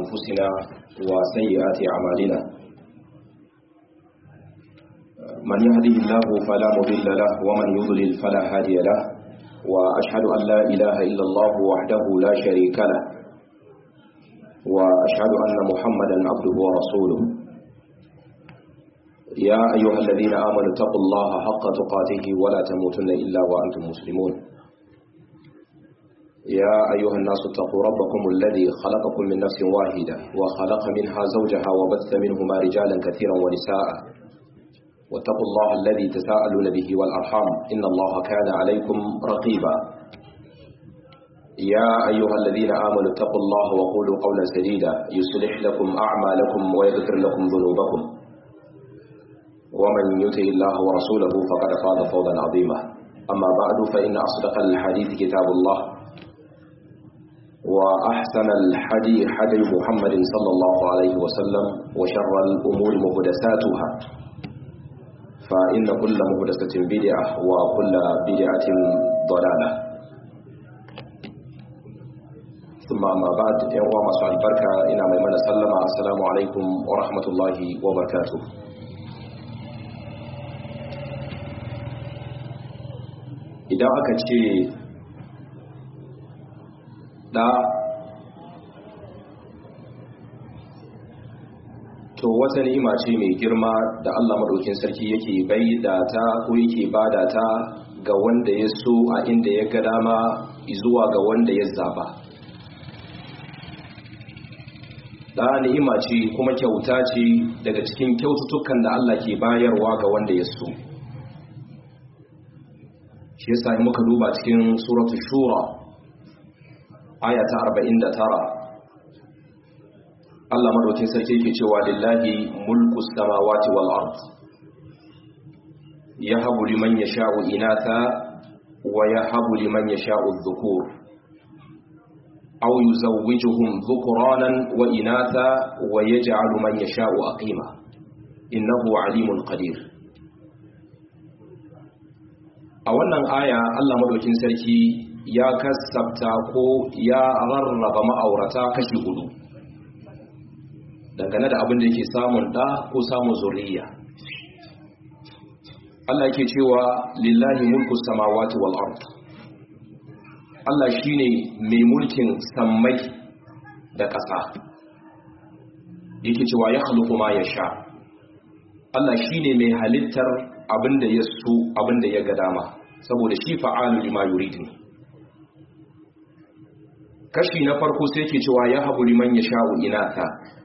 أنفسنا وسيئات أعمالنا من يهده الله فلا مضل له ومن يضلل فلا هادي له وأشهد أن لا إله إلا الله وحده لا شريك له وأشهد أن محمدا عبده ورسوله يا أيها الذين آمنوا اتقوا الله حق تقاته ولا تموتن إلا وأنتم مسلمون يا أيها الناس اتقوا ربكم الذي خلقكم من نفس واحدة وخلق منها زوجها وبث منهما رجالا كثيرا ونساء واتقوا الله الذي تساءلون به والأرحام إن الله كان عليكم رقيبا يا أيها الذين آمنوا اتقوا الله وقولوا قولا سديدا يصلح لكم أعمالكم ويغفر لكم ذنوبكم ومن يطع الله ورسوله فقد فاز فوزا عظيما أما بعد فإن أصدق الحديث كتاب الله وأحسن الحدي حدي محمد صلى الله عليه وسلم وشر الأمور مهدساتها فإن كل مهدسة بدعة وكل بدعة ضلالة ثم أما بعد يوم مسوى البركة إن من سلم السلام عليكم ورحمة الله وبركاته idan aka ce ɗa to wata ni'ima ce mai girma da Allah maɗaukin sarki yake bai da ta ko yake bada ta ga wanda ya so a inda ya ga dama zuwa ga wanda ya zaba ɗa ni'ima ce kuma kyauta ce daga cikin kyaututtukan da Allah ke bayarwa ga wanda ya so shi yasa muka duba cikin suratul shura aya ta 49 Allah madaukin sarki yake cewa lillahi mulku samawati wal ard yahabu liman yasha'u inatha wa yahabu liman yasha'u adh-dhukur aw yuzawwijuhum dhukranan wa inatha wa yaj'alu man yasha'u aqima innahu alimun qadir a wannan aya Allah madaukin sarki ya kasabta ko ya rarraba ma'aurata kashi hudu dangane da abin da yake samun ɗa ko samun zuriya Allah yake cewa lillahi mulku samawati wal ard Allah shine mai mulkin sammai da ƙasa yake cewa ya khluqu ma yasha Allah shine mai halittar abin da ya so abin da ya ga dama saboda shi fa'alu lima yurid ne kashi na farko sai ke cewa ya habu liman ya sha'u inata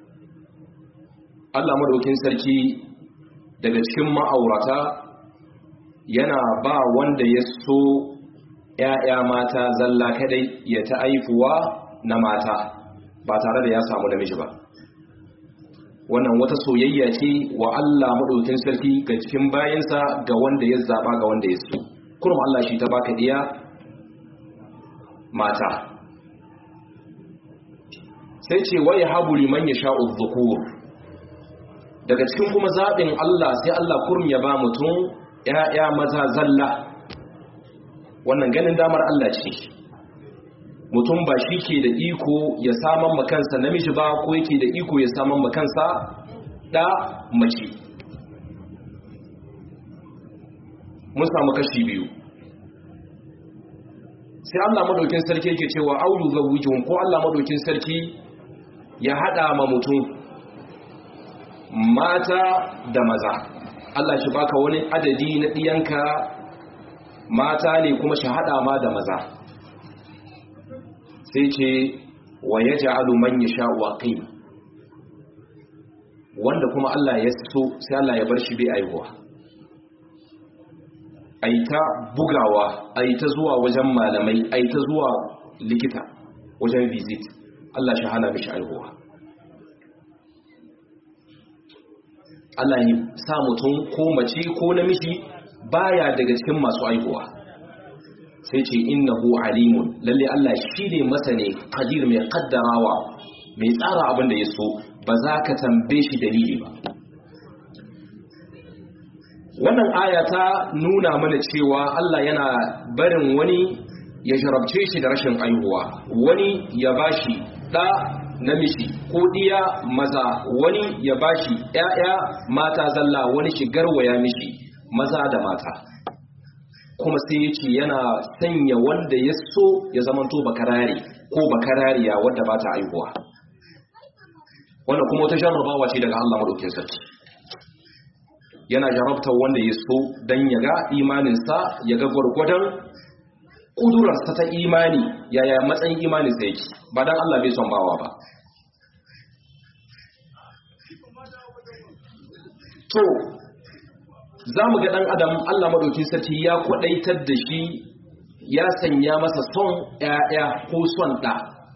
Allah madaukin sarki daga cikin ma'aurata yana ba wanda ya so ‘ya'ya mata zalla kadai ya ta aifuwa na mata ba tare da ya samu namiji ba wannan wata soyayya ce wa Allah madaukin sarki ga cikin bayansa ga wanda ya zaba ga wanda ya so kurum Allah shi ta baka diya mata sai ce wai habu liman ya sha'u dhukur daga cikin kuma zaɓin Allah sai Allah kurum ya ba mutum ‘ya'ya maza zalla wannan ganin damar Allah ce mutum ba shi ke da iko ya saman makansa namiji ba ko yake da iko ya saman makansa ɗa mace mun samu kashi biyu sai Allah madaukin sarki yake cewa aulu zawujun ko Allah madaukin sarki ya hada ma mutum mata da maza Allah shi baka wani adadi na diyanka mata ne kuma shi hada ma da maza sai ce wa yaj'alu man yasha'u aqim wanda kuma Allah ya so sai Allah ya bar shi bai aihuwa ai ta bugawa ai ta zuwa wajen malamai ai ta zuwa likita wajen visit Allah shi hana mishi aihuwa Allah ya sa mutum ko mace ko namiji baya daga cikin masu aihuwa sai ce innahu alimun lalle Allah shi ne masane qadir mai kaddarawa mai tsara abin da ya so ba za ka tambaye shi dalili ba wannan aya ta nuna mana cewa Allah yana barin wani ya jarabce shi da rashin aihuwa wani ya bashi da namiji ko diya maza wani ya bashi ƴaƴa mata zalla wani shigar waya mishi maza da mata kuma sai ya ce yana sanya wanda ya so ya zamanto bakarare ko bakarariya wadda ba ta aihuwa wannan kuma wata jarrabawa ce daga Allah madaukakin sarki yana jarabtar wanda ya so dan ya ga imaninsa ya ga gwargwadon ƙudurarsa ta imani yaya matsayin imaninsa yake ba dan Allah bai son bawa ba to za mu ga ɗan adam Allah madaukakin sarki ya kwadaitar da shi ya sanya masa son ‘ya'ya ko son ɗa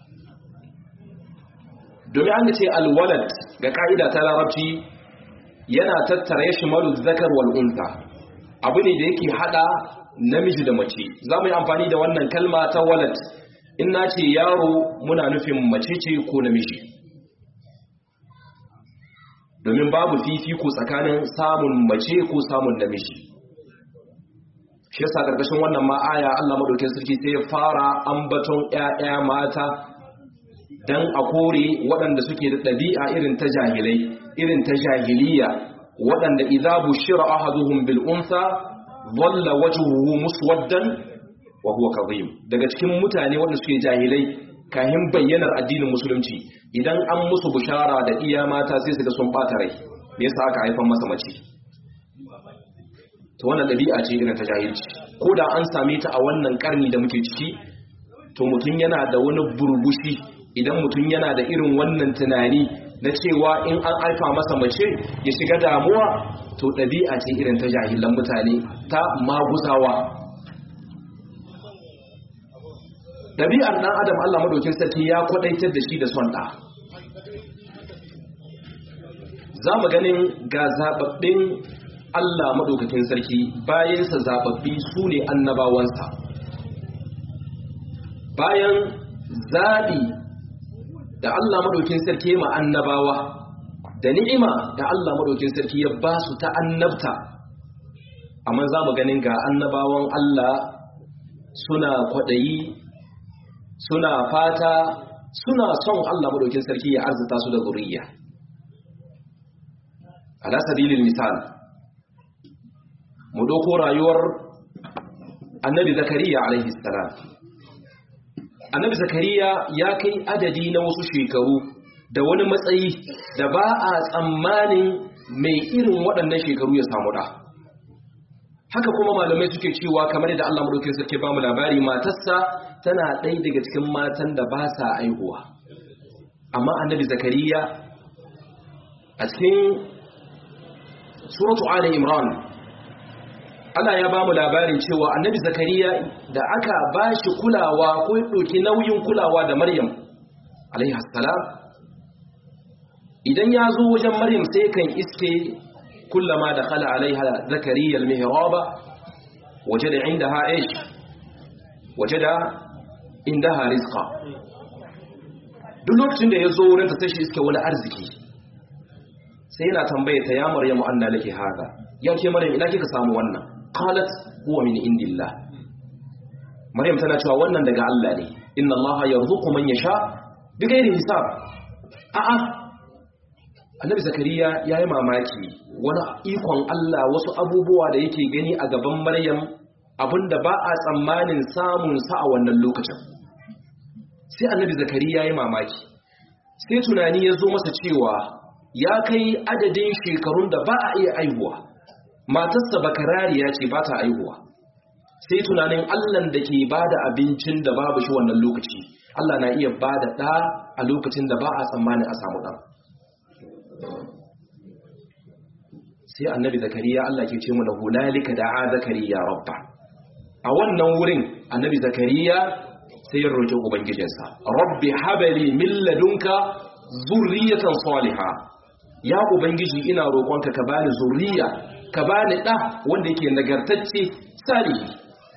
domin an ce alwalad ga ƙa'ida ta larabci yana tattara ya shi malu zakar wal'unta abu ne da yake haɗa namiji da mace za mu yi amfani da wannan kalma ta walad in na ce yaro muna nufin mace ce ko namiji domin babu fifiko tsakanin samun mace ko samun namiji shi yasa karkashin wannan ma aya Allah madaukakin sarki sai ya fara ambaton ƴaƴa mata dan a kore waɗanda suke da ɗabi'a irin ta jahilai irin ta jahiliya waɗanda idza bushira ahaduhum bil unsa dhalla wajhuhu muswaddan wa huwa kadhim daga cikin mutane waɗanda suke jahilai kahin bayyanar addinin musulunci idan an musu bushara da iya mata sai su ga sun bata rai me yasa aka haifan masa mace to wannan dabi'a ce irin ta jahilci ko da an same ta a wannan karni da muke ciki to mutum yana da wani burbushi idan mutum yana da irin wannan tunani na cewa in an alfa masa mace ya shiga damuwa to dabi'a ce irin ta jahilan mutane ta maguzawa dabi'ar dan adam Allah madaukin sarki ya kwadaitar da shi da son da za mu ganin ga zababbin Allah maɗaukakin sarki bayansa zababbi su ne annabawansa bayan zaɓi da Allah maɗaukin sarki ma annabawa da ni'ima da Allah maɗaukin sarki ya ba su ta annabta amma za mu ganin ga annabawan Allah suna kwaɗayi suna fata suna son Allah maɗaukin sarki ya arzita su da zuriya ala sabilin misal mu ɗauko rayuwar annabi zakariya alaihi salam annabi zakariya ya kai adadi na wasu shekaru da wani matsayi da ba a tsammanin mai irin waɗannan shekaru ya samu ɗa haka kuma malamai suke cewa kamar da Allah madaukakin sarki ba mu labari matarsa tana ɗaya daga cikin matan da ba sa aihuwa amma annabi zakariya a cikin suratu ali imran Allah ya ba mu labarin cewa annabi zakariya da aka ba shi kulawa ko ya ɗauki nauyin kulawa da maryam alaihassalam idan ya zo wajen maryam sai kan iske kullama da khala alaiha zakariya almihraba waje da inda ha ish waje da inda ha rizqa duk lokacin da ya zo wurin ta sai shi iske wani arziki sai yana tambaye ta ya maryamu anna laki hada ya ke maryam ina kika samu wannan qalat huwa min indillah maryam tana cewa wannan daga Allah ne inna allaha yarzuqu man yasha bighairi hisab a'a annabi zakariya yayi mamaki wani ikon Allah wasu abubuwa da yake gani a gaban maryam abinda ba a tsammanin samun sa a wannan lokacin sai annabi zakariya yayi mamaki sai tunani ya zo masa cewa ya kai adadin shekarun da ba a iya aihuwa matarsa bakarariya ce ba ta aihuwa sai tunanin allan da ke ba da abincin da babu shi wannan lokaci allah na iya ba da ɗa a lokacin da ba a tsammanin a samu ɗan sai annabi zakariya allah ke ce mana hunalika da a zakariya rabba a wannan wurin annabi zakariya sai ya roƙi ubangijinsa rabbi habali min ladunka zurriyatan salihah ya ubangiji ina roƙonka ka bani zuriya ka bani ɗa wanda yake nagartacce salihi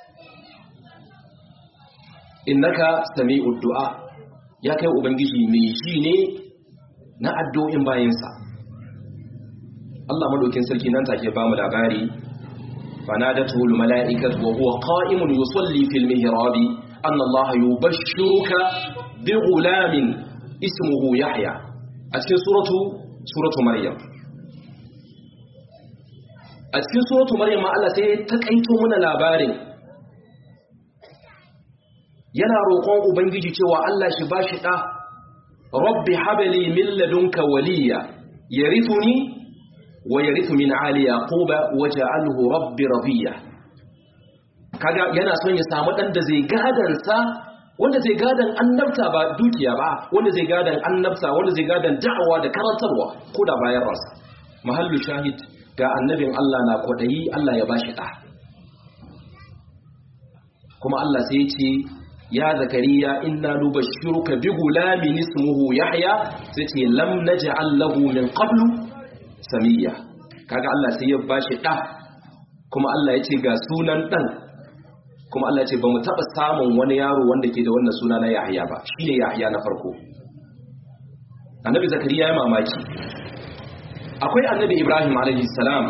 innaka sami'ud du'a ya kai ubangiji mai ji ne na addu'o'in bayinsa Allah madaukin sarki nan take ba mu labari fanadatu al mala'ikatu wa huwa qa'imun yusalli fil mihrab anna Allah yubashshiruka bi ghulamin ismuhu yahya a cikin suratu suratu maryam a cikin suratu maryam Allah sai ta kaito mana labarin yana roƙon ubangiji cewa Allah shi bashi da rabbi habli min ladunka waliya yarithuni wa yarithu min ali yaquba waj'alhu rabbi radiya kaga yana son ya samu dan da zai gadan sa wanda zai gadan annabta ba dukiya ba wanda zai gadan annabta wanda zai gadan da'awa da karantarwa ko da bayan rasa mahallu shahid ga annabin Allah na kwadayi Allah ya bashi da kuma Allah sai ya ce ya zakariya inna nubashshiruka bi gulamin ismuhu yahya sai ce lam naj'al lahu min qablu samiyya kaga Allah sai ya bashi da kuma Allah ya ce ga sunan dan kuma Allah ya ce bamu taba samun wani yaro wanda ke da wannan suna na Yahya ba shine Yahya na farko Annabi Zakariya ya mamaki akwai Annabi Ibrahim alaihi salam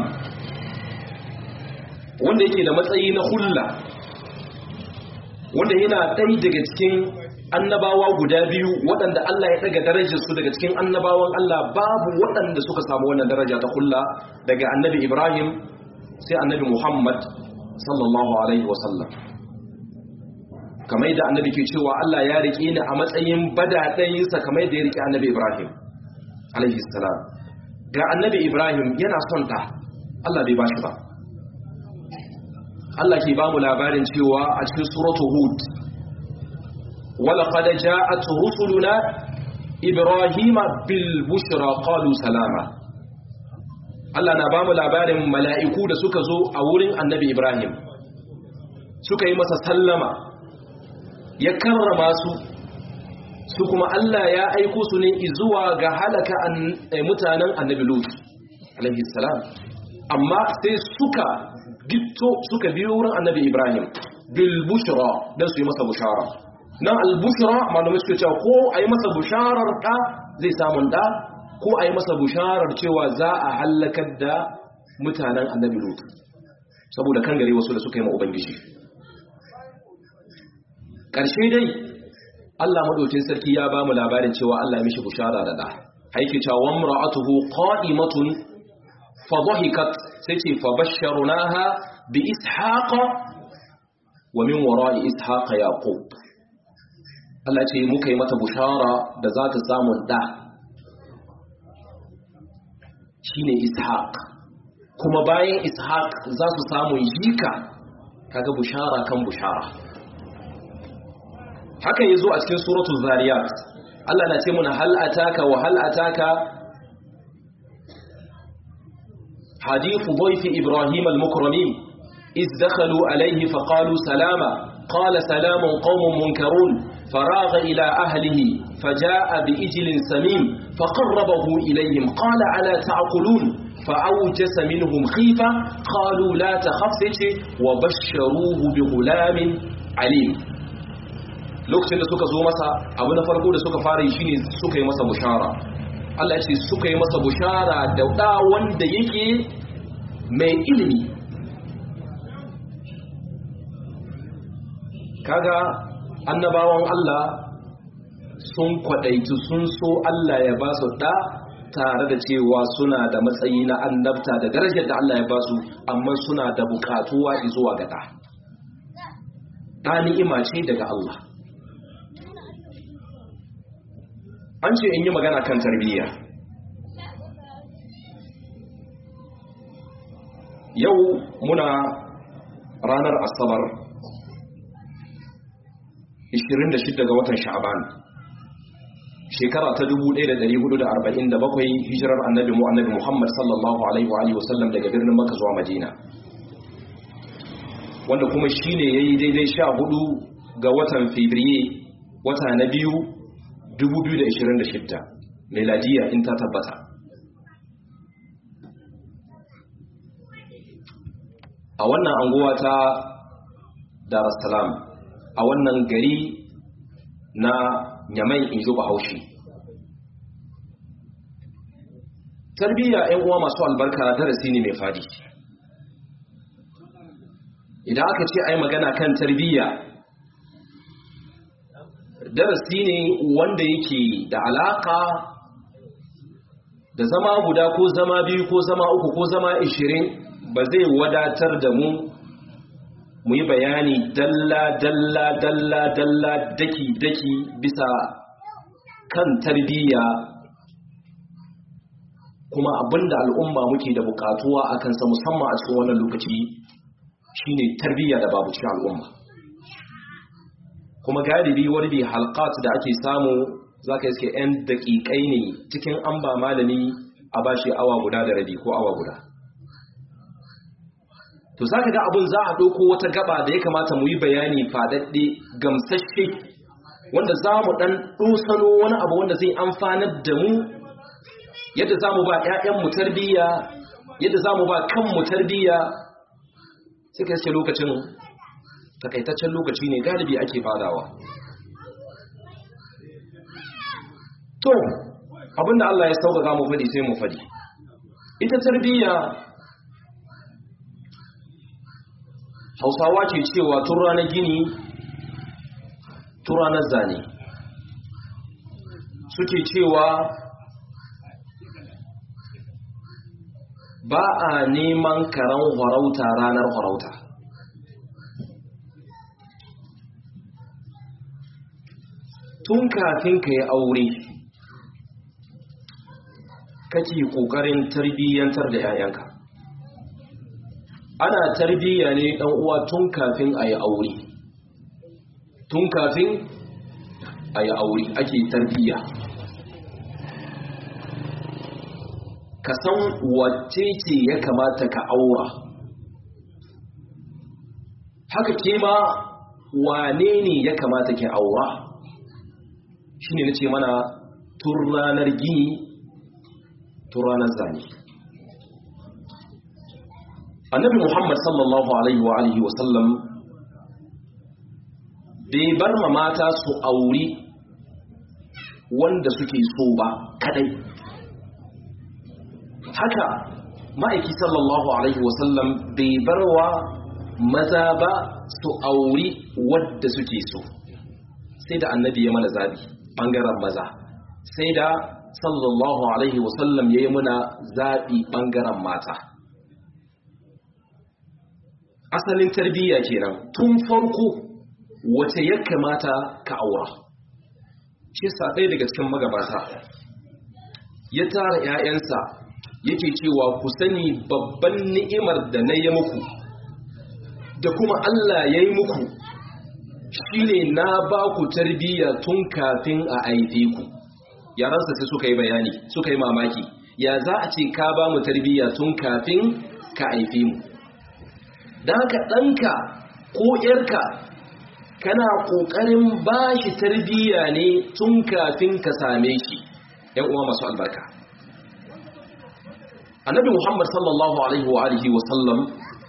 wanda yake da matsayi na hulla wanda yana ɗaya daga cikin annabawa guda biyu waɗanda Allah ya ɗaga darajarsu daga cikin annabawan Allah babu waɗanda suka samu wannan daraja ta kulla daga annabi Ibrahim sai annabi Muhammad sallallahu alaihi wasallam kamar da annabi ke cewa Allah ya riƙe ni a matsayin badaɗayinsa kamar da ya riƙe annabi Ibrahim alaihi salam ga annabi Ibrahim yana son ta Allah bai bashi ba Allah ke ba mu labarin cewa a cikin suratu Hud wala qad ja'at rusuluna ibrahima bil bushra qalu salama Allah na ba mu labarin mala'iku da suka zo a wurin Annabi Ibrahim suka yi masa sallama ya karrama su su kuma Allah ya aiko su ne zuwa ga halaka mutanen Annabi Lut alaihi salam amma sai suka gitto suka biyo wurin annabi ibrahim bil bushra dan su yi masa bushara nan al bushra malamai suka cewa ko a yi masa busharar da zai samun da ko a yi masa busharar cewa za a halakar da mutanen annabi lut saboda kan gare wasu da suka yi ma ubangiji ƙarshe dai Allah madaukin sarki ya ba mu labarin cewa Allah ya mishi bushara da da haike cewa mar'atuhu qa'imatun fa dhahikat sai ce fa basharunaha bi ishaqa wa min wara'i ishaqa yaqub Allah ce muka yi mata bushara da za ta samu da shine ishaq kuma bayan ishaq za su samu jika kaga bushara kan bushara haka yazo a cikin suratul zariyat Allah na ce muna hal ataka wa hal ataka حديث ضيف إبراهيم المكرمين إذ دخلوا عليه فقالوا سلاما قال سلام قوم منكرون فراغ إلى أهله فجاء بإجل سمين فقربه إليهم قال ألا تعقلون فأوجس منهم خيفة قالوا لا تخف وبشروه بغلام عليم lokacin da suka zo masa abu na farko da suka fara yi shine suka yi masa bushara Allah ya ce suka yi masa bushara da ɗa wanda yake mai ilimi kaga annabawan Allah sun kwaɗaitu sun so Allah ya ba su ɗa tare da cewa suna da matsayi na annabta da darajar da Allah ya ba su amma suna da bukatuwa zuwa ga ɗa ɗa ni'ima ce daga Allah an ce in yi magana kan tarbiyya yau muna ranar asabar 26 ga watan sha'aban shekara ta 1447 hijirar annabi mu annabi muhammad sallallahu alaihi wa sallam daga birnin maka zuwa madina wanda kuma shine yayi daidai 14 ga watan fabriye wata na biyu 2026 meladiya in ta tabbata a wannan anguwa ta darassalam a wannan gari na nyamai in ji bahaushe tarbiyya 'yan uwa masu albarka darasi ne mai fadi idan aka ce ai magana kan tarbiyya darasi ne wanda yake da alaka da zama guda ko zama biyu ko zama uku ko zama ishirin ba zai wadatar da mu mu yi bayani dalla dalla dalla dalla daki daki bisa kan tarbiyya kuma abinda al'umma muke da bukatuwa a kansa musamman a cikin wannan lokaci shine tarbiyya da babu cikin al'umma kuma galibi wani bi halqat da ake samu zaka iske yan daƙiƙai ne cikin an ba malami a bashi awa guda da rabi ko awa guda to zaka ga abun za a ɗauko wata gaba da ya kamata mu yi bayani fadadde gamsashe wanda za mu ɗan ɗosano wani abu wanda zai amfanar da mu yadda za mu ba 'ya'yanmu tarbiyya yadda za mu ba kanmu tarbiyya suka yace lokacin takaitaccen lokaci ne galibi ake fadawa to abinda Allah ya sauƙaƙa mu faɗi sai mu faɗi ita tarbiyya hausawa ce cewa tun ranar gini tun ranar zane suke cewa ba a neman karan harauta ranar harauta tun kafin ka yi aure kake ƙoƙarin tarbiyyantar da 'ya'yanka ana tarbiyya ne ɗan uwa tun kafin a yi aure tun kafin a yi aure ake tarbiyya ka san wacce ce ya kamata ka aura haka ke ma wane ne ya kamata ke aura shi ne na ce mana tun ranar gini tun ranar zane annabi muhammad sallallahu alaihi wa alihi wasallam bai bar ma mata su auri wanda suke so ba kadai haka ma'aiki sallallahu alaihi wasallam bai bar wa maza ba su auri wadda suke so sai da annabi ya mana zabi bangaren maza sai da sallallahu alaihi wasallam ya yi muna zabi bangaren mata asalin tarbiyya kenan tun farko wace ya kamata ka aura shi sa ɗaya daga cikin magabata ya tara 'ya'yansa yake cewa ku sani babban ni'imar da na yi muku da kuma Allah ya yi muku shine na ba ku tarbiyya tun kafin a aife ku yaransa sai suka yi bayani suka yi mamaki ya za a ce ka ba mu tarbiyya tun kafin ka aife mu da haka ɗanka ko ‘yarka kana ƙoƙarin ba shi tarbiyya ne tun kafin ka same shi ‘yan uwa masu albarka annabi muhammad sallallahu alaihi wa alihi wa sallam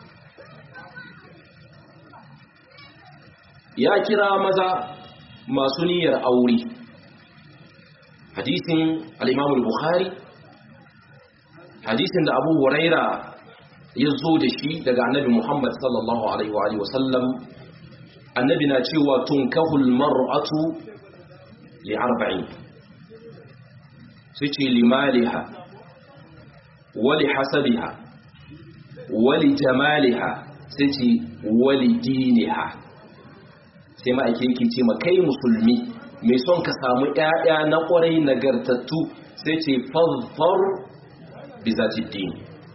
ya kira maza masu niyyar aure hadisin al-imam al-bukhari hadisin da abu huraira ya zo da shi daga annabi muhammad sallallahu alaihi wa alihi wa sallam annabi na cewa tunkahul mar'atu li arba'in sai ce limaliha wali hasabiha wali jamaliha sai ce wali diniha sai ma'aiki yake ce ma kai musulmi mai son ka samu ƴaƴa na ƙwarai nagartattu sai ce fazfar bi zati dini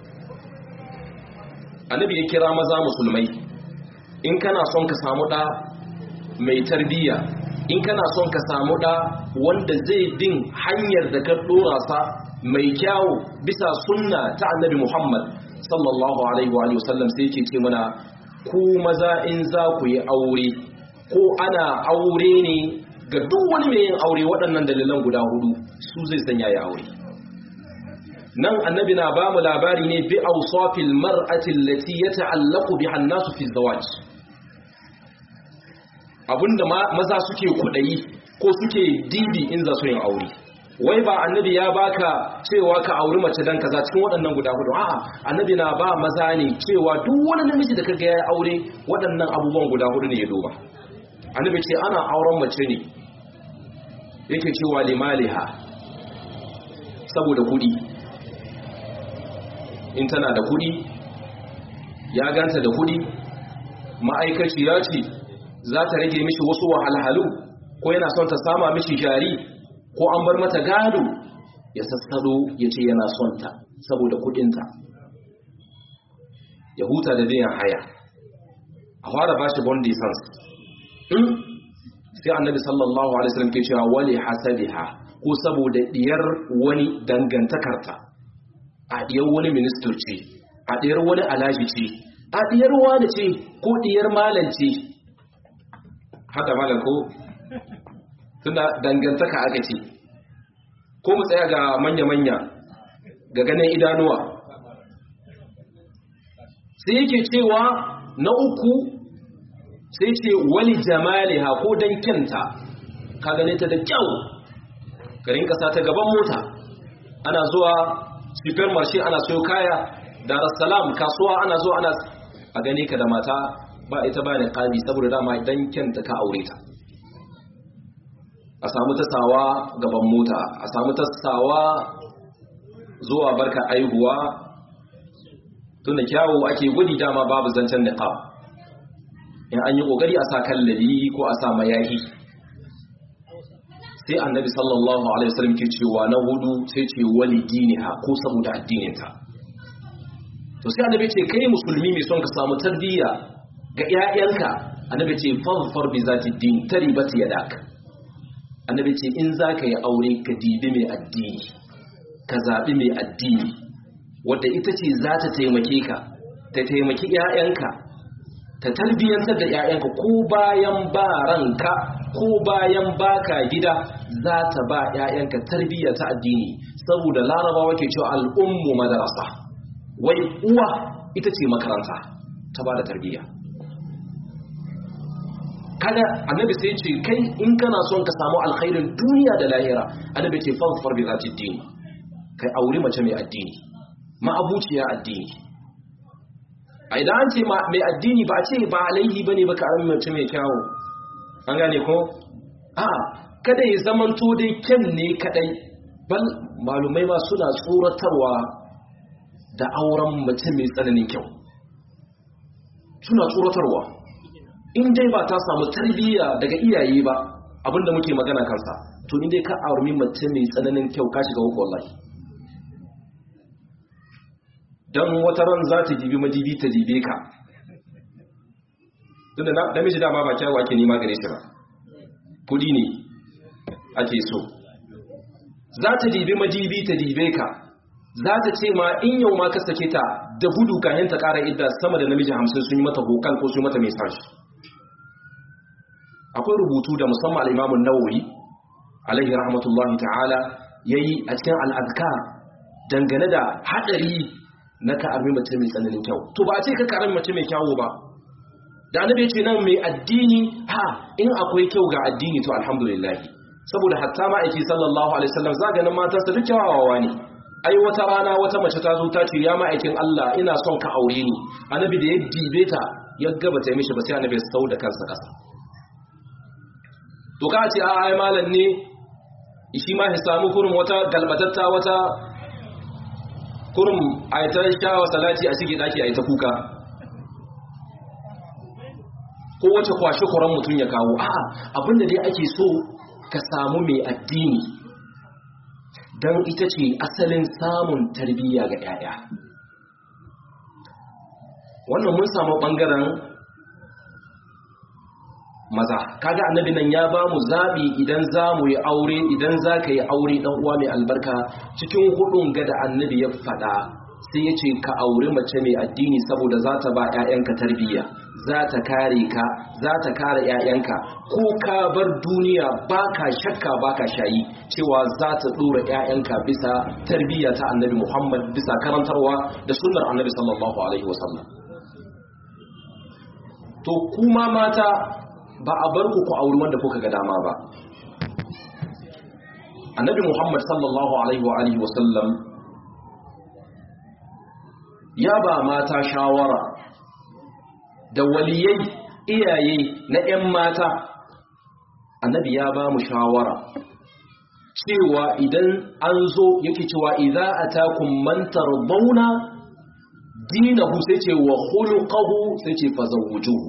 annabi ya kira maza musulmai in kana son ka samu ɗa mai tarbiyya in kana son ka samu ɗa wanda zai bin hanyar da ka ɗora sa mai kyawu bisa sunna ta annabi Muhammad sallallahu alaihi wa sallam sai yake ce mana ku maza in za ku yi aure ko ana aure ne ga duk wani mai yin aure waɗannan dalilan guda hudu su zai sanya ya aure nan annabi na ba mu labari ne bi awsafil mar'ati allati yata'allaqu biha an-nasu fi zawaj abinda maza suke kudayi ko suke dibi in za su yin aure wai ba annabi ya baka cewa ka auri mace dan kaza cikin waɗannan guda hudu a'a annabi na ba maza ne cewa duk wani namiji da kaga ya aure waɗannan abubuwan guda hudu ne ya duba annabi ce ana auren mace ne yake cewa limaliha saboda kudi in tana da kudi ya ganta da kudi ma'aikaci ya ce za ta rage mishi wasu wahalhalu ko yana son ta sama mishi jari ko an bar mata gado ya sassado ya ce yana son ta saboda kudinta ya huta da biyan haya a fara ba shi bondi sans sai annabi sallallahu alaihi wasallam ke cewa wali hasabiha ko saboda diyar wani dangantakarta a diyar wani minister ce a diyar wani alaji ce a diyar wani ce ko diyar malam ce haka malam ko tunda dangantaka aka ce ko mu tsaya ga manya-manya ga ganin idanuwa sai yake cewa na uku sai ce wali jamaliha ko dan kyanta ka gane ta da kyau garin kasa ta gaban mota ana zuwa supermarket ana sayo kaya dar salam kasuwa ana zuwa ana a gane ka da mata ba ita ba ne kadi saboda dama dan kyanta ka aure ta a samu tasawa gaban mota a samu tasawa zuwa barka aihuwa tunda kyawu ake gudi dama babu zancen niqab in an yi kokari a sa kallabi ko a sa mayahi sai annabi sallallahu alaihi wasallam ke cewa na hudu sai ce wali diniha ko saboda addininta to sai annabi ce kai musulmi mai son ka samu tarbiyya ga 'ya'yanka annabi ce fadfar bi zati din taribat yadak annabi ce in zaka yi aure ka dibi mai addini ka zabi mai addini wadda ita ce za ta taimake ka ta taimaki 'ya'yanka ta tarbiyyantar da 'ya'yanka ko bayan ba ranka ko bayan baka gida za ta ba 'ya'yanka tarbiyya ta addini saboda larabawa ke cewa al'ummu madarasa wai uwa ita ce makaranta ta ba da tarbiyya kada annabi sai ce kai in kana son ka samu alkhairin duniya da lahira annabi ce fanfar bi zati dini kai aure mace mai addini ma'abuciya addini a idan an ce mai addini ba a ce ba alaihi bane ba ka mace mai kyawu an gane ko a kada ya zamanto dai kyan ne kadai bal malumai ma suna tsoratarwa da auren mace mai tsananin kyau suna tsoratarwa in dai ba ta samu tarbiyya daga iyaye ba abinda muke magana kansa to ni dai ka aurmi mace mai tsananin kyau ka shiga hukun wallahi don wata ran za ta dibi madibi ta dibe ka tunda namiji dama ba kyawu ake nema gare shi ba kudi ne ake so za ta dibi madibi ta dibe ka za ta ce ma in yau ma ka sake ta da gudu kayan ta kara idda sama da namiji hamsin sun yi mata hokal ko sun yi mata mesaj akwai rubutu da musamman al'imamun nawawi alaihi rahmatullahi ta'ala ya yi a cikin al'adkar dangane da haɗari na ka armi mace mai tsananin kyau to ba a ce ka karami mace mai kyawu ba da annabi ce nan mai addini ha in akwai kyau ga addini to alhamdulillah saboda hatta ma'aiki sallallahu alaihi wasallam zaganin matansa duk kyawawa ne ai wata rana wata mace ta zo ta ce ya ma'aikin Allah ina son ka aure ni annabi da ya dibe ta ya gaba ta mishi ba sai annabi ya sau da kansa kasa to ka ce a ai malam ne shi ma ya samu kurum wata galbatatta wata kurum a ta shawa salati a cikin daki a ta kuka ko wace kwashe kuran mutum ya kawo a'a abinda dai ake so ka samu mai addini don ita ce asalin samun tarbiyya ga 'ya'ya wannan mun samu ɓangaren maza kaga annabi nan ya ba mu zaɓi idan za mu yi aure idan za ka yi aure ɗan uwa mai albarka cikin hudun ga da annabi ya faɗa sai ya ce ka auri mace mai addini saboda za ta ba 'ya'yanka tarbiyya za ta kare ka za ta kare 'ya'yanka ko ka bar duniya ba ka shakka ba ka shayi cewa za ta ɗora 'ya'yanka bisa tarbiyya ta annabi muhammad bisa karantarwa da sunnar annabi sallallahu alaihi wasallam to kuma mata ba a bar ku ku auri wanda kuka ga dama ba annabi muhammad sallallahu alaihi wasallam ya ba mata shawara da waliyai iyaye na 'yan mata annabi ya ba mu shawara cewa idan an zo yake cewa idza atakum man tardawna dinahu sai ce wa khuluquhu sai ce fazawujuhu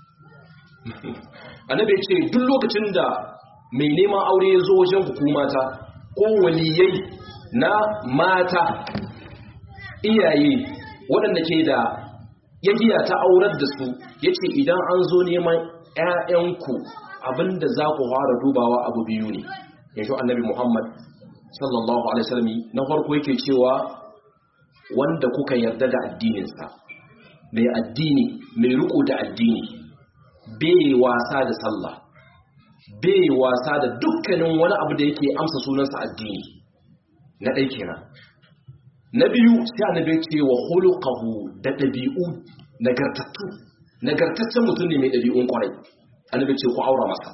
annabi ce duk lokacin da mai neman aure ya zo wajen hukumata ko waliyai na mata iyaye waɗanda ke da yagiya ta aurar da su yace idan an zo neman ƴaƴanku abinda za ku fara dubawa abu biyu ne yanzu annabi Muhammad sallallahu alaihi wasallam na farko yake cewa wanda kuka yarda da addininsa mai addini mai riko da addini bai wasa da sallah bai wasa da dukkanin wani abu da yake amsa sunansa addini na ɗai kenan na biyu sai annabi ce wa khuluquhu da dabi'u nagartattu nagartaccen mutum ne mai dabi'un kwarai annabi ce ku aura masa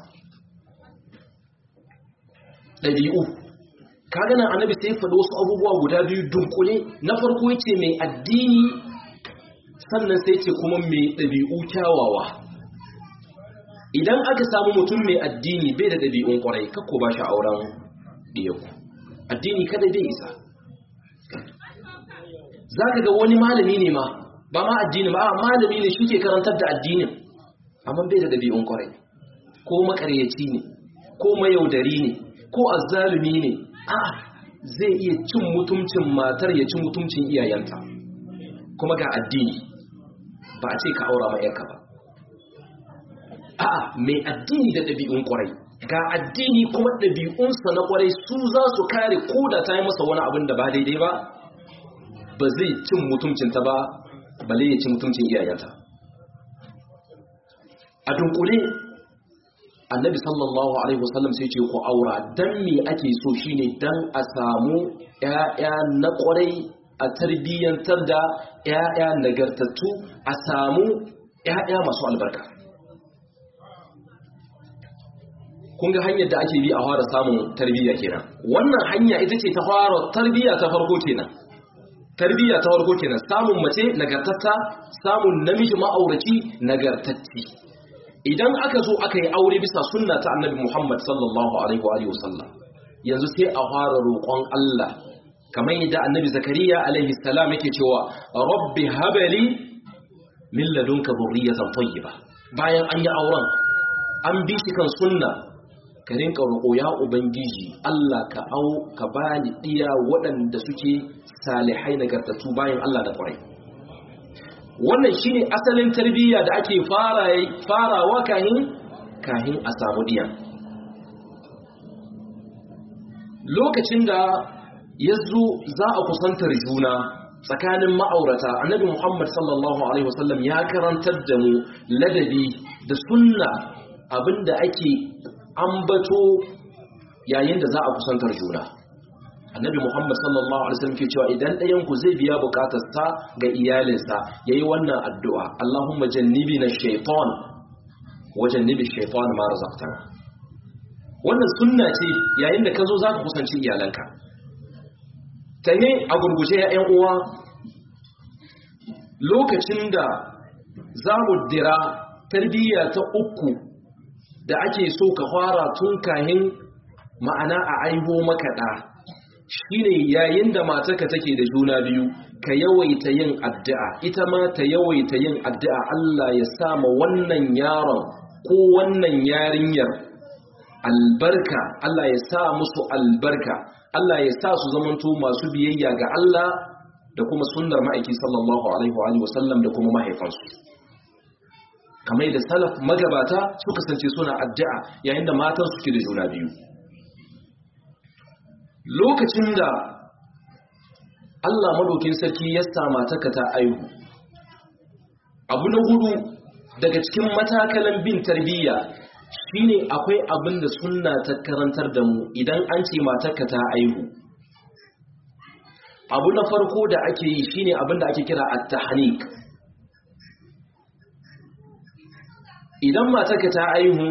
dabi'u kaga nan annabi sai faɗi wasu abubuwa guda biyu dunkule na farko yace mai addini sannan sai ce kuma mai dabi'u kyawawa idan aka samu mutum mai addini bai da dabi'un kwarai kakko ba shi auren diyaku addini kada bai isa za ka ga wani malami ne ma ba ma addini ba malami ne shi ke karantar da addinin amma bai da ɗabi'un kwarai ko makaryaci ne ko mayaudari ne ko azzalumi ne a zai iya cin mutumcin matar ya cin mutumcin iyayenta kuma ga addini ba a ce ka aura ma yanka ba a mai addini da ɗabi'un kwarai ga addini kuma ɗabi'unsa na kwarai su za su kare ko da ta yi masa wani abin da ba daidai ba ba zai cin mutuncinta ba bale ya ci mutuncin iyayenta a dunkule annabi sallallahu alaihi wasallam sai ce ku aura dan me ake so shine dan a samu ƴaƴa na ƙwarai a tarbiyyantar da ƴaƴa nagartattu a samu ƴaƴa masu albarka kun ga hanyar da ake bi a fara samun tarbiyya kenan wannan hanya ita ce ta fara tarbiyya ta farko kenan tarbiyya ta farko kenan samun mace nagartatta samun namiji ma'auraci nagartacci idan aka zo aka yi aure bisa sunna ta annabi Muhammad sallallahu alaihi wa alihi wasallam yanzu sai a fara roƙon Allah kamar yadda annabi Zakariya alaihi salam yake cewa rabbi habali min ladunka dhurriyatan tayyiba bayan an yi auren an bi shi kan sunna ka rinka roƙo ya ubangiji Allah ka au ka bani diya waɗanda suke salihai nagartattu bayan Allah da ƙwarai wannan shine asalin tarbiyya da ake farawa kahin kahin a samu diya lokacin da ya zo za a kusantar juna tsakanin ma'aurata annabi Muhammad sallallahu alaihi wasallam ya karantar da mu ladabi da sunna abinda ake ambato yayin da za a kusantar juna annabi muhammad sallallahu alaihi wasallam ke cewa idan ɗayan ku zai biya bukatarsa ga iyalinsa yayi wannan addu'a Allahumma jannibi na shaitan wa jannibi shaitan ma razaqtana wannan sunna ce yayin da ka zo zaka kusanci iyalanka tahe a gurguje ya ƴan uwa lokacin da za mu dira tarbiyya ta uku da ake so ka fara tun kahin ma'ana a aiho makaɗa shine yayin da matarka take da juna biyu ka yawaita yin addu'a ita ma ta yawaita yin addu'a Allah ya sama wannan yaron ko wannan yarinyar albarka Allah ya sa musu albarka Allah ya sa su zamanto masu biyayya ga Allah da kuma sunnar ma'aiki sallallahu alaihi wa sallam da kuma mahaifansu kamar da salaf magabata su kasance suna addu'a yayin da matan suke da juna biyu lokacin da Allah madaukin sarki ya sama ta ta aihu abu na hudu daga cikin matakalan bin tarbiyya shine akwai abin da sunna ta karantar da mu idan an ce matarka ta aihu abu na farko da ake yi shine abin da ake kira at-tahnik idan matarka ta aihu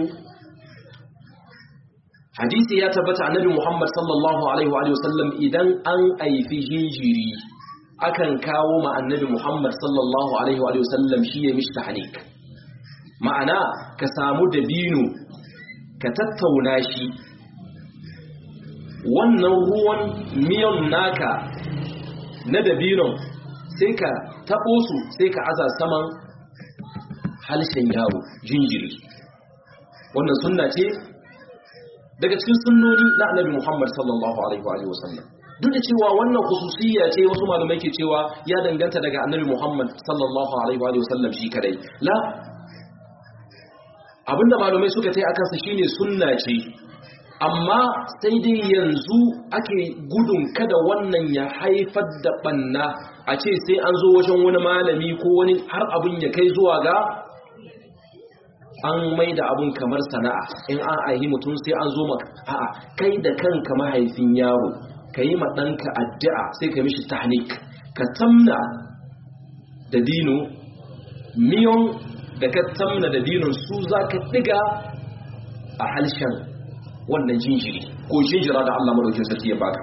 hadisi ya tabbata annabi Muhammad sallallahu alaihi wa sallam idan an aifi jinjiri akan kawo ma annabi Muhammad sallallahu alaihi wa sallam shi ya mishi tahnik ma'ana ka samu dabino ka tattauna shi wannan ruwan miyan naka na dabinon sai ka taɓo su sai ka aza saman halshen yaro jinjiri wannan sunna ce daga cikin sunnoni na annabi Muhammad sallallahu alaihi wa sallam duk da cewa wannan khususiyya ce wasu malamai ke cewa ya danganta daga annabi Muhammad sallallahu alaihi wa sallam shi kadai la abinda malamai suka tai akan sa shine sunna ce amma sai dai yanzu ake gudun kada wannan ya haifar da banna a ce sai an zo wajen wani malami ko wani har abin ya kai zuwa ga an mai da abin kamar sana'a in an aihi mutum sai an zo maka a'a kai da kanka mahaifin yaro ka yi ɗanka addu'a sai ka mishi tahnik ka tamna da dino miyon da ka tamna da dinon su za ka ɗiga a halshen wannan jinjiri ko jinjira da Allah madaukin sarki ya baka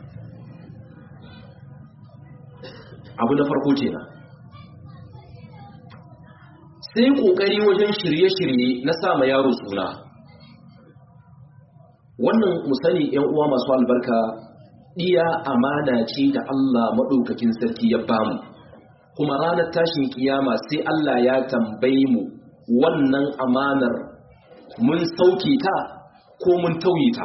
abu na farko kenan sai kokari wajen shirye-shirye na sama yaro suna wannan musani yan uwa masu albarka iya amana ce da Allah madaukakin sarki ya bamu kuma ranar tashin kiyama sai Allah ya tambaye mu wannan amanar mun sauke ta ko mun tauye ta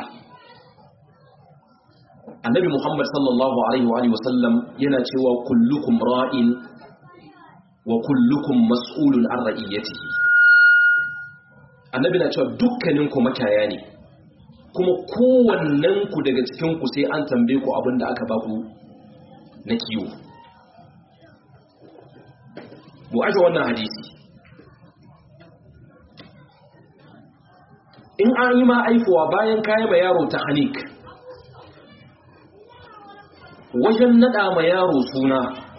annabi muhammad sallallahu alaihi wa sallam yana cewa kullukum ra'in wa kullukum mas'ulun an ra'iyatihi annabi na cewa dukkanin ku makaya ne kuma kowannen ku daga cikin ku sai an tambaye ku abin da aka ba ku na kiwo mu aje wannan hadisi in an yi ma aifuwa bayan kayi ma yaro ta hanik wajen nada ma yaro suna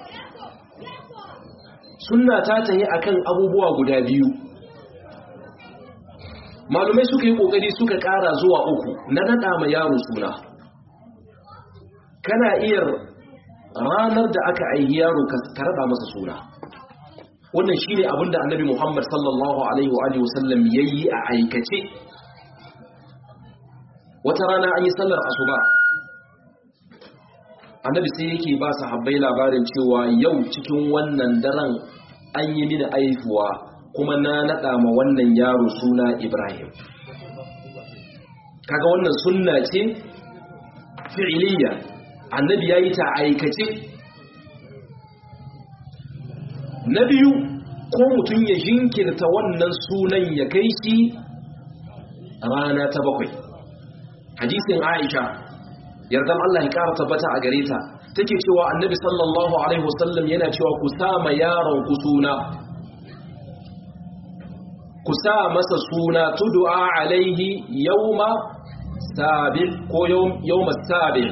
sunna ta tayi akan abubuwa guda biyu malumai suka yi kokari suka kara zuwa uku na nada ma yaro suna kana iya ranar da aka aihi yaro ka rada masa suna wannan shine abinda annabi Muhammad sallallahu alaihi wa alihi wasallam yayi a aikace wata rana an yi sallar asuba annabi sai yake ba sahabbai labarin cewa yau cikin wannan daren an yi mini aifuwa kuma na nada ma wannan yaro suna Ibrahim kaga wannan sunna ce fi'iliya annabi yayi ta aikace na biyu ko mutum ya jinkirta wannan sunan ya kai shi rana ta bakwai hadisin aisha yardan Allah ya ƙara tabbata a gare ta take cewa annabi sallallahu alaihi wasallam yana cewa ku sama yaron ku suna ku sa masa suna tud'a alaihi yawma sabi ko yawma sabi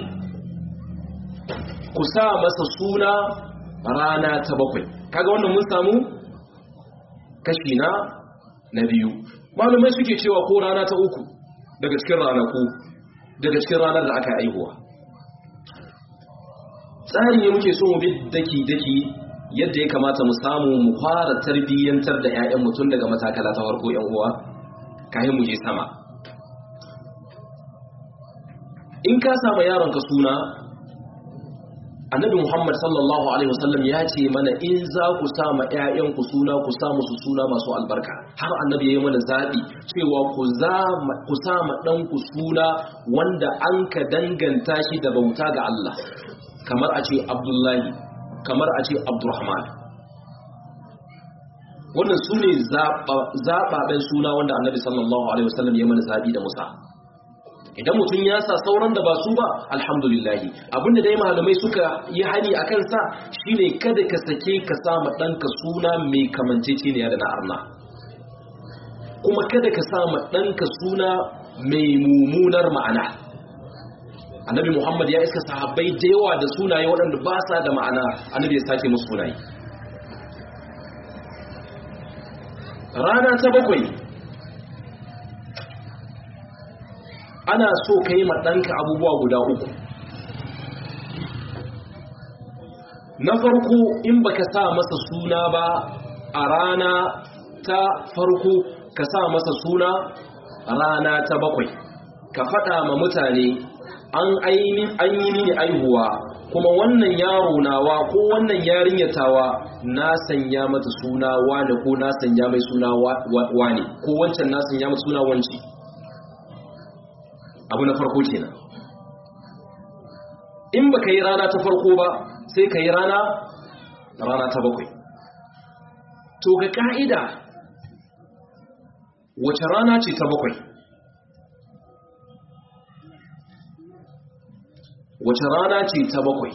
ku sa masa suna rana ta bakwai kaga wannan mun samu kashi na na biyu malumai suke cewa ko rana ta uku daga cikin ranaku daga cikin ranar da aka aihuwa tsari ne muke so mu bi daki-daki yadda ya kamata mu samu mu fara tarbiyyantar da 'ya'yan mutum daga matakala ta farko 'yan uwa kayan mu je sama in ka samu yaronka suna annabi muhammad sallallahu alaihi wasallam ya ce mana in za ku sama 'ya'yanku suna ku samu su suna masu albarka har annabi ya yi mana zaɓi cewa ku sama ɗanku suna wanda an ka danganta shi da bauta ga Allah kamar a ce abdullahi kamar a ce abdurrahman wannan su ne zaɓaɓen suna wanda annabi sallallahu alaihi wasallam ya mana zaɓi da musa idan mutum ya sa sauran da ba su ba alhamdulillahi abinda dai malamai suka yi hani a kansa shine kada ka sake ka sama ɗanka suna mai kamanceceniya da na arna kuma kada ka sama ɗanka suna mai mummunar ma'ana annabi muhammad ya iska sahabbai da yawa da sunaye waɗanda ba sa da ma'ana annabi ya sake musu sunaye rana ta bakwai ana so ka yi ɗanka abubuwa guda uku na farko in baka sa masa suna ba a rana ta farko ka sa masa suna rana ta bakwai ka faɗa ma mutane an yi mini aihuwa kuma wannan yaro nawa ko wannan yarinyatawa na sanya mata suna wane ko na sanya mai suna wane ko wancan na sanya mata suna wanci abu na farko kenan in baka yi rana ta farko ba sai ka yi rana rana ta bakwai to ga ka'ida wace rana ce ta bakwai wace rana ce ta bakwai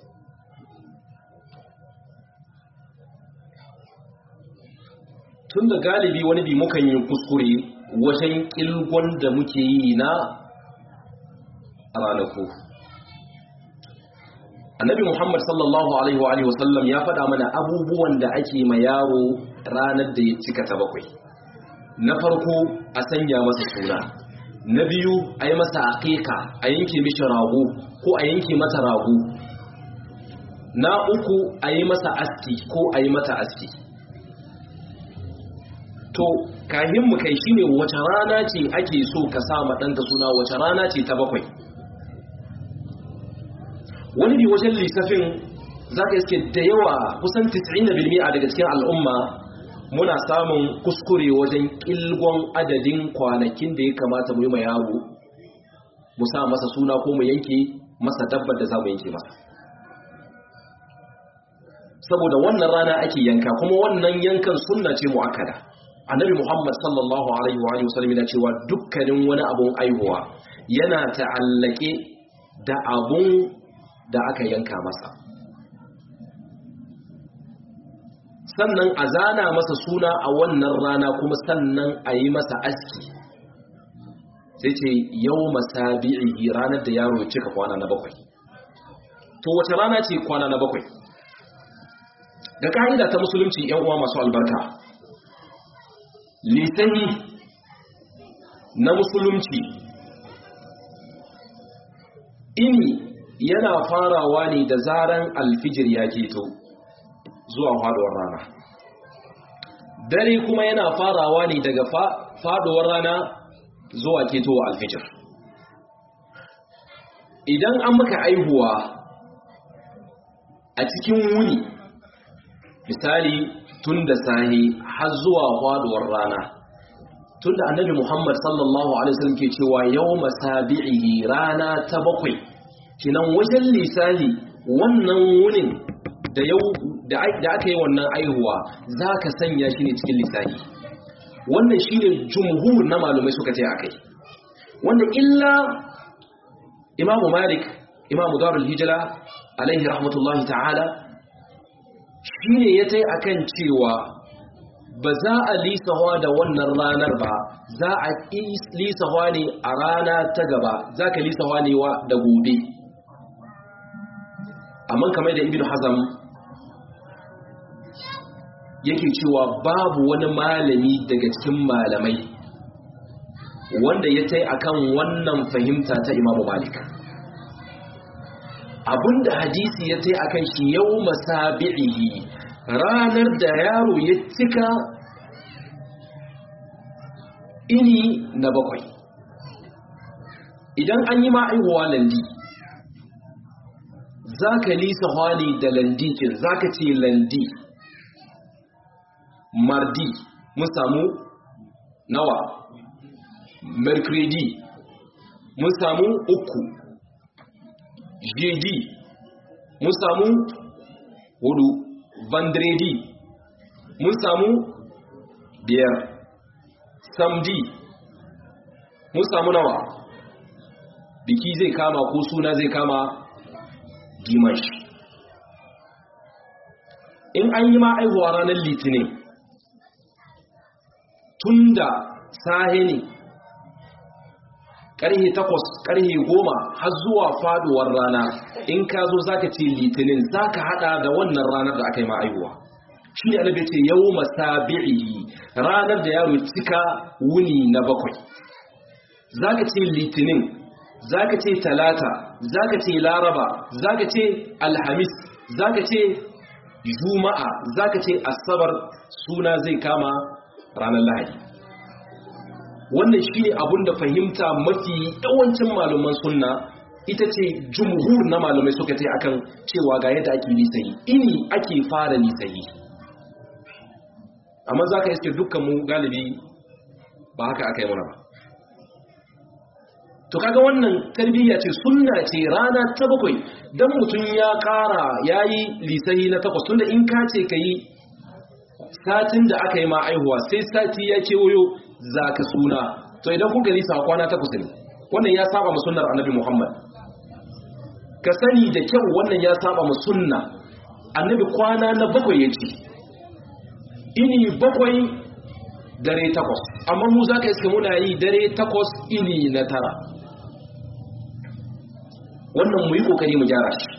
tun da galibi wani bi mukan yi kuskure wajen kilgon da muke yi na ranaku annabi muhammad sallallahu alaihi wa sallam ya faɗa mana abubuwan da ake ma yaro ranar da ya cika ta bakwai na farko a sanya masa suna na biyu a yi masa aƙiƙa a yanke mishi rago ko a yanke mata rago na uku a yi masa aski ko a yi mata aski to kahin mu kai shine wace rana ce ake so ka sa ma ɗanka suna wace rana ce ta bakwai wani bi wajen lissafin za ka iske da yawa kusan 90% daga cikin al'umma muna samun kuskure wajen kilgon adadin kwanakin da ya kamata mu yi ma yaro mu sa masa suna ko mu yanke masa dabbar da za mu yanke masa saboda wannan rana ake yanka kuma wannan yankan sunna ce mu'akkada annabi muhammad sallallahu alaihi wa sallam yana cewa dukkanin wani abun aihuwa yana ta'allake da abun da aka yanka masa sannan a zana masa suna a wannan rana kuma sannan a yi masa aski sai ce yau masabi'i ranar da yaro cika kwana na bakwai to wace rana ce kwana na bakwai ga ka'ida ta musulunci yan uwa masu albarka litani na musulunci ini yana farawa ne da zaran alfijir ya keto zuwa faduwar rana dare kuma yana farawa ne daga faduwar rana zuwa ketowa alfijir idan an maka aihuwa a cikin wuni misali tun da sahi har zuwa faduwar rana tun da annabi muhammad sallallahu alaihi wasallam ke cewa yau masabi'ihi rana ta bakwai kinan wajen lisali wannan wunin da yau da aka yi wannan aihuwa za ka sanya shi ne cikin lissafi wannan shi ne jumhur na malumai suka ce a kai wanda illa imamu malik imamu darul hijira alaihi rahmatullahi ta'ala shi ne ya tai akan cewa ba za a lisawa da wannan ranar ba za a lisawa ne a rana ta gaba za ka lisawa ne wa da gobe amma kamar da ibn hazam yake cewa babu wani malami daga cikin malamai wanda ya tai akan wannan fahimta ta imamu malik abinda hadisi ya tai akan shi yau masabi'ihi ranar da yaro ya cika ini na bakwai idan an yi ma'aihuwa landi za ka lisa hwani da landikin za ka ce landi mardi mun samu nawa mercredi mun samu uku jeudi mun samu hudu vendredi mun samu biyar samedi mun samu nawa biki zai kama ko suna zai kama dimash in an yi ma aihuwa ranar litinin tun da sahe ne ƙarhe takwas ƙarhe goma har zuwa faduwar rana in ka zo za ka ce litinin za ka hada da wannan ranar da aka yi ma'aihuwa shi ne alabe ce yau masabi'i ranar da yaro cika wuni na bakwai za ka ce litinin za ka ce talata za ka ce laraba za ka ce alhamis za ka ce juma'a za ka ce asabar suna zai kama ranar lahadi wannan shi ne abin da fahimta mafi yawancin malaman sunna ita ce jumhur na malamai suka ce akan cewa ga yadda ake lisayi ini ake fara lisayi amma za ka iske dukkan mu galibi ba haka aka yi mana ba to kaga wannan tarbiyya ce sunna ce rana ta bakwai dan mutum ya kara yayi lisahi na takwas tunda in ka ce kai satin da aka yi ma aihuwa sai sati ya kewayo zaka suna to idan kuka lisa kwana takwas ne wannan ya saba mu sunnar annabi Muhammad ka sani da kyau wannan ya saba mu sunna annabi kwana na bakwai yace ini bakwai dare takwas amma mu zaka iska muna yi dare takwas ini na tara wannan mu yi kokari mu gyara shi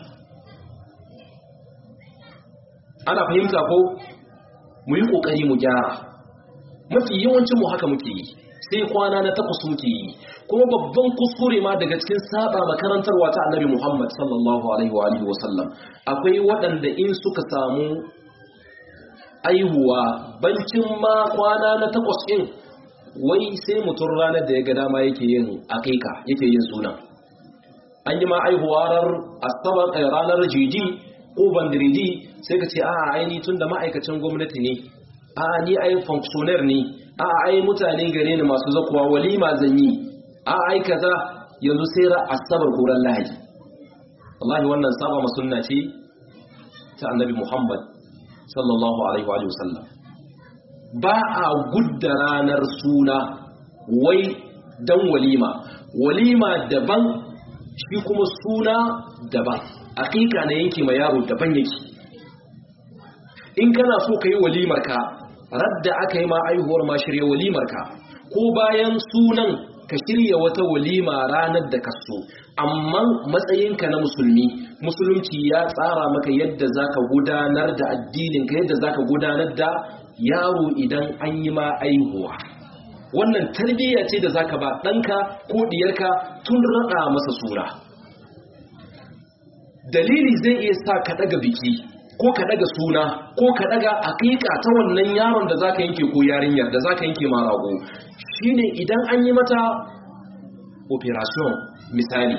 ana fahimta ko mu yi kokari mu gyara mafi yawancin mu haka muke yi sai kwana na takwas muke yi kuma babban kuskure ma daga cikin saba makarantarwa ta annabi Muhammad sallallahu alaihi wa alihi wasallam akwai waɗanda in suka samu aihuwa bancin ma kwana na takwas ɗin wai sai mutum ranar da ya ga dama yake yin aƙiƙa yake yin suna an yi ma aihuwarar asabar ranar jiji ko bandiridi sai ka ce a aini tun da ma'aikacin gwamnati ne a ni ai functionaire ne a ai mutane gare ni masu zakuwa walima zan yi a ai kaza yanzu sai ra asabar koran lahadi wallahi wannan saba ma sunna ce ta annabi muhammad sallallahu alaihi wa sallam ba a gudda ranar suna wai dan walima walima daban shi kuma suna daban hakika na yanke ma yaro daban yake in kana so ka yi walimarka radda aka yi ma aihuwar ma shirya walimarka ko bayan sunan ka shirya wata walima ranar da ka so amma matsayinka na musulmi musulunci ya tsara maka yadda zaka gudanar da addininka yadda zaka gudanar da yaro idan an yi ma aihuwa wannan tarbiyya ce da zaka ba ɗanka ko ɗiyarka tun raɗa masa suna dalili zai iya sa ka ɗaga biki ko ka ɗaga suna ko ka ɗaga aƙiƙa ta wannan yaron da zaka yanke ko yarinyar da zaka yanke ma rago shine idan an yi mata operation misali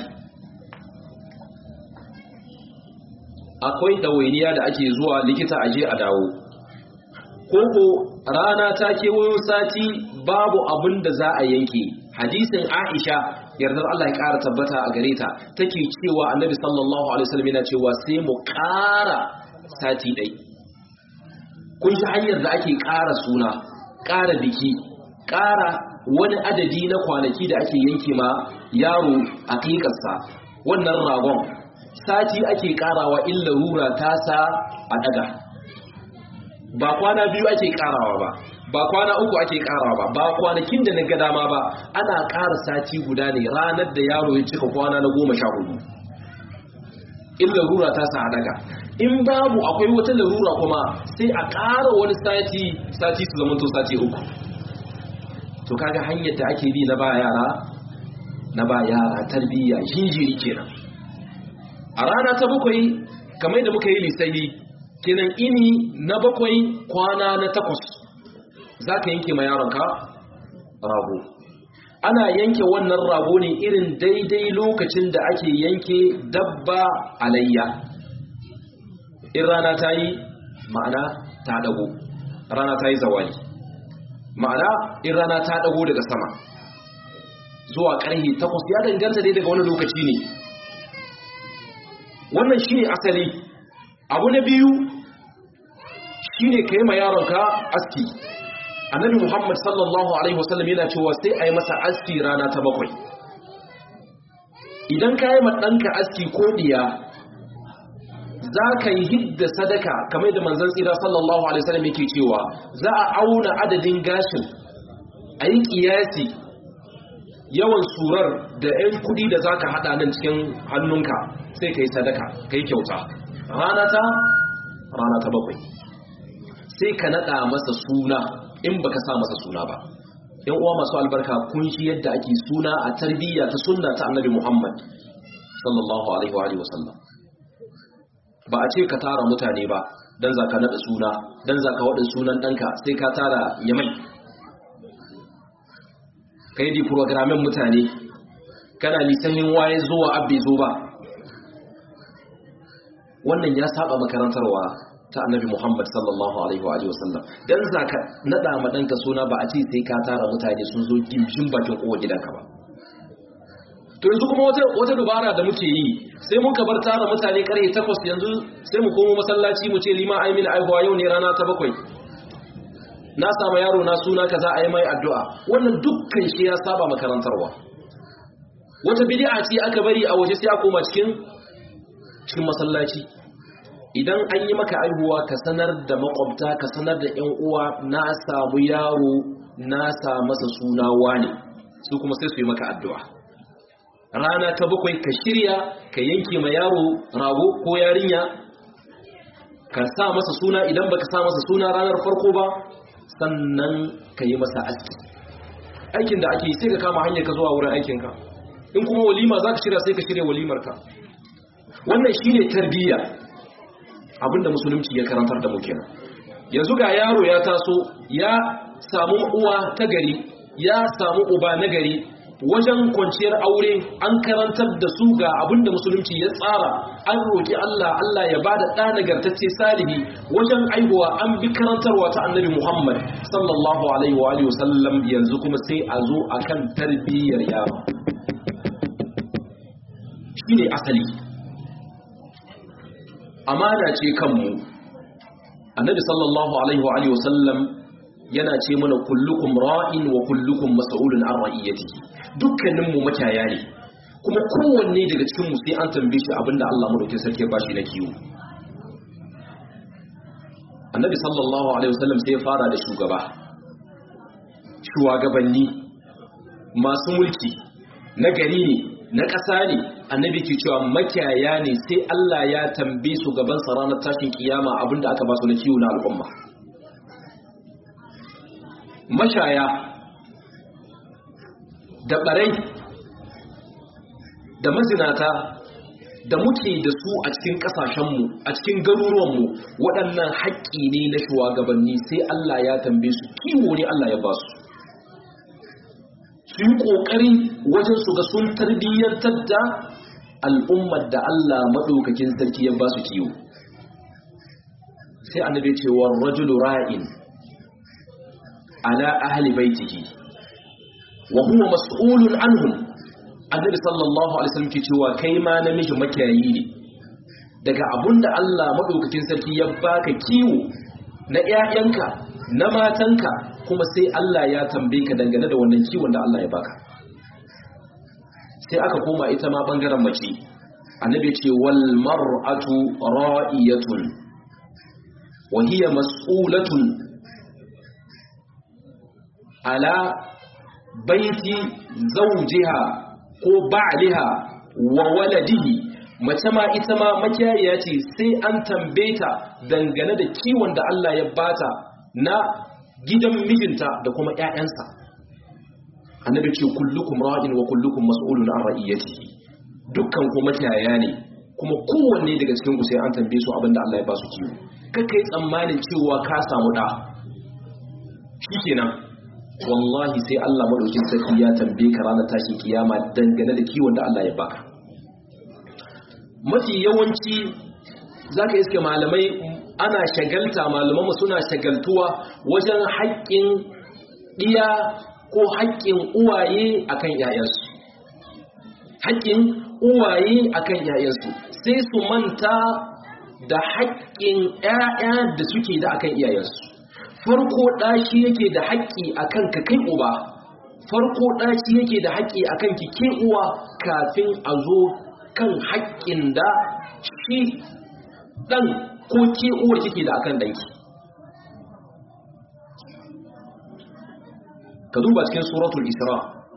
akwai ɗawainiya da ake zuwa likita aje a dawo koko rana ta kewayo sati babu abin da za a yanke hadisin aisha yardar Allah ya ƙara tabbata a gare ta take cewa annabi sallallahu alaihi wasallam yana cewa sai mu ƙara sati ɗai kun shi hanyar da ake ƙara suna ƙara biki ƙara wani adadi na kwanaki da ake yanke ma yaro a ƙiƙarsa wannan ragon sati ake ƙarawa illa rura tasa a daga ba kwana biyu ake ƙarawa ba ba kwana uku ake ƙarawa ba ba kwanakin da na ga dama ba ana ƙara sati guda ne ranar da yaro ya cika kwana na goma sha hudu illa rura tasa a daga in babu akwai wata larura kuma sai a ƙara wani sati sati su zamanto sati uku to kaga hanyar da ake bi na ba yara na ba yara tarbiyya jinjiri kenan a rana ta bakwai kamar da muka yi lissahi kenan ini na bakwai kwana na takwas za ka yanke ma yaronka rago ana yanke wannan rago ne irin daidai lokacin da ake yanke dabba alayya in rana ta yi ma'ana ta dago rana ta yi zawali ma'ana in rana ta dago daga sama zuwa ƙarhe takwas ya danganta dai daga wani lokaci ne wannan shi ne asali abu na biyu shi ne ka yi ma yaronka aski annabi muhammad sallallahu alaihi wasallam yana cewa sai a yi masa aski rana ta bakwai idan ka yi ma ɗanka aski ko ɗiya za ka yi hidda sadaka kamar da manzan tsira sallallahu alaihi wasallam yake cewa za a auna adadin gashin a yi ƙiyasi yawan surar da 'yan kudi da za ka haɗa nan cikin hannunka sai ka yi sadaka ka yi kyauta rana ta rana ta bakwai sai ka naɗa masa suna in baka sa masa suna ba yan uwa masu albarka kun shi yadda ake suna a tarbiyya ta sunna ta annabi muhammad sallallahu alaihi wa sallam ba a ce ka tara mutane ba don za ka naɗa suna don za ka waɗin sunan ɗanka sai ka tara yamai ka yi di programin mutane kana lisanin waye zuwa abbe zo ba wannan ya saba makarantarwa ta annabi Muhammad sallallahu alaihi wa wasallam dan zaka nada ma danka suna ba a ce sai ka tara mutane sun zo gimshin bakin kowa gidanka ba to yanzu kuma wata wata dubara da muke yi sai mun ka bar tara mutane karfe 8 yanzu sai mu komo masallaci mu ce lima ai mini aihuwa yau ne rana ta bakwai na sama yaro na suna kaza ai mai addu'a wannan dukkan shi ya saba makarantarwa wata bid'a ce aka bari a waje sai a koma cikin cikin masallaci idan an yi maka aihuwa ka sanar da makwabta ka sanar da ƴan uwa na samu yaro na sa masa suna wane su kuma sai su yi maka addu'a rana ta bakwai ka shirya ka yanke ma yaro rago ko yarinya ka sa masa suna idan baka sa masa suna ranar farko ba sannan ka yi masa aski aikin da ake yi sai ka kama hanyar ka zuwa wurin aikinka in kuma walima za ka shirya sai ka shirya walimarka wannan shi ne tarbiyya abinda musulunci ya karantar da muke nan yanzu ga yaro ya taso ya samu uwa ta gari ya samu uba na gari wajen kwanciyar aure an karantar da su ga abinda musulunci ya tsara an roƙi Allah Allah ya bada ɗa nagartacce salihi wajen aihuwa an bi karantarwa ta annabi Muhammad sallallahu alaihi wa alihi wasallam yanzu kuma sai a zo akan tarbiyyar yaro shine asali amana ce kanmu annabi sallallahu alaihi wa alihi wasallam yana ce mana kullukum ra'in wa kullukum mas'ulun an ra'iyatihi dukkanin mu makiyaya ne kuma kowanne daga cikin mu sai an tambaye shi abinda Allah madaukakin sarki ya bashi na kiwo annabi sallallahu alaihi wasallam sai ya fara da shugaba shugabanni masu mulki na gari ne na ƙasa ne annabi ke cewa makiyaya ne sai Allah ya tambaye su gaban sa ranar tashin kiyama abinda aka ba su na kiwo na al'umma mashaya da barai da mazinata da muke da su a cikin kasashenmu a cikin garuruwanmu waɗannan haƙƙi ne na shugabanni sai Allah ya tambaye su kiwo ne Allah ya ba su su yi ƙoƙari wajen su ga sun tarbiyyantar da al'ummar da Allah maɗaukakin sarki ya ba su kiwo sai annabi ce wa rajulu ra'in ala ahli baitihi wa huwa mas'ulun anhum annabi sallallahu alaihi wasallam ke cewa kai ma namiji makiyayi ne daga abunda Allah madaukakin sarki ya baka kiwo na ƴaƴanka na matanka kuma sai Allah ya tambaye ka dangane da wannan kiwon da Allah ya baka sai aka koma ita ma bangaren mace annabi ce wal mar'atu ra'iyatun wa hiya mas'ulatun ala baiti zawjiha ko ba'liha wa waladihi mace ma ita ma makiyaya ce sai an tambeta dangane da kiwon da Allah ya bata na gidan mijinta da kuma ƴaƴansa annabi ce kullukum ra'in wa kullukum mas'ulun an ra'iyatihi dukkan ku makiyaya ne kuma kowanne daga cikin ku sai an tambaye su abinda Allah ya ba su kiwo kaka yi tsammanin cewa ka samu da shikenan wallahi sai Allah madaukin sarki ya tambaye ka ranar tashin kiyama dangane da kiwon da Allah ya baka mafi yawanci zaka iske malamai ana shagalta malaman suna shagaltuwa wajen haƙƙin ɗiya ko haƙƙin uwaye akan yayansu haƙƙin uwaye akan yayansu sai su manta da haƙƙin ƴaƴa da suke da akan iyayensu farko ɗashi yake da haƙƙi a kan ka kai uba farko ɗashi yake da haƙƙi a kan ki ke uwa kafin a zo kan haƙƙin da shi ɗan ko ke uwa kike da akan ɗanki ka duba cikin suratul isra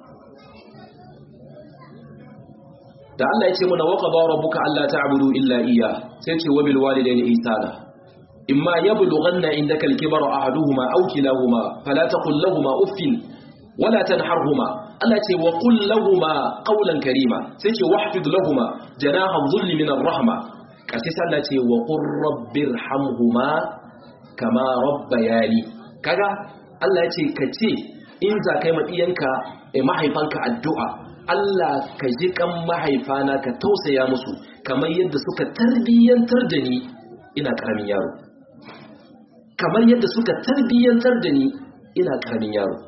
da Allah ya ce mana waqada rabbuka alla ta'budu illa iyyah sai ce wa bil walidayni ihsana إما يبلغن عندك الكبر أحدهما أو كلاهما فلا تقل لهما أف ولا تنحرهما التي وقل لهما قولا كريما سيتي واحفظ لهما جناح الظل من الرحمة كسيسا التي وقل رب ارحمهما كما ربياني كذا Allah ya ce ka ce in za ka yi maɗiyanka a mahaifanka addu'a Allah ka ji kan mahaifana ka tausaya musu kamar yadda suka tarbiyyantar da ni ina karamin yaro kamar yadda suka tarbiyyantar da ni ina karamin yaro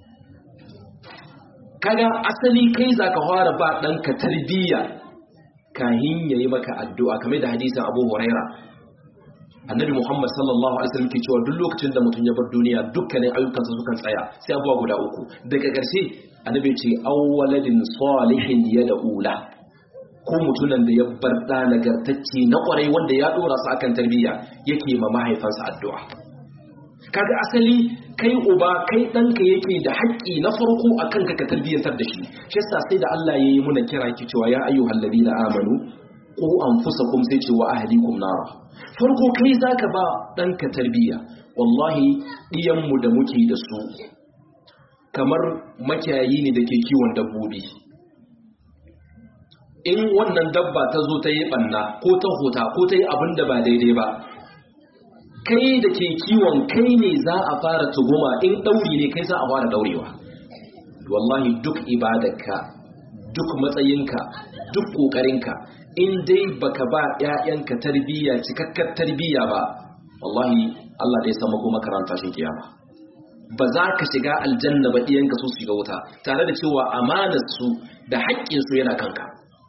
kaga asali kai zaka fara ba ɗanka tarbiyya kahin yayi maka addu'a kamar da hadisin Abu Huraira annabi Muhammad sallallahu alaihi wasallam ke cewa duk lokacin da mutum ya bar duniya dukkanin ayyukansa sukan tsaya sai abuwa guda uku daga ƙarshe annabi ce awwaladin salihin yad'ula ko mutunan da ya bar da nagartacce na kwarai wanda ya dora su akan tarbiyya yake ma mahaifansa addu'a kaga asali kai uba kai ɗanka yake da haƙƙi na farko akan ka ka tarbiyyantar da shi shi yasa sai da Allah yayi muna kira ki cewa ya ayyuhal ladina amanu qu anfusakum sai ce wa ahlikum nara farko kai zaka ba ɗanka tarbiyya wallahi ɗiyanmu da muke da su kamar makiyayi ne da ke kiwon dabbobi in wannan dabba ta zo ta yi ɓanna ko ta hota ko ta yi abin da ba daidai ba kai da ke kiwon kai ne za a fara tuguma in ɗauri ne kai za a fara ɗaurewa wallahi duk ibadarka duk matsayinka duk ƙoƙarinka in dai baka ba ƴaƴanka tarbiyya cikakkar tarbiyya ba wallahi Allah dai sama kuma karanta shi kiyama ba za ka shiga aljanna ba ɗiyanka su shiga wuta tare da cewa amanar su da haƙƙin su yana kanka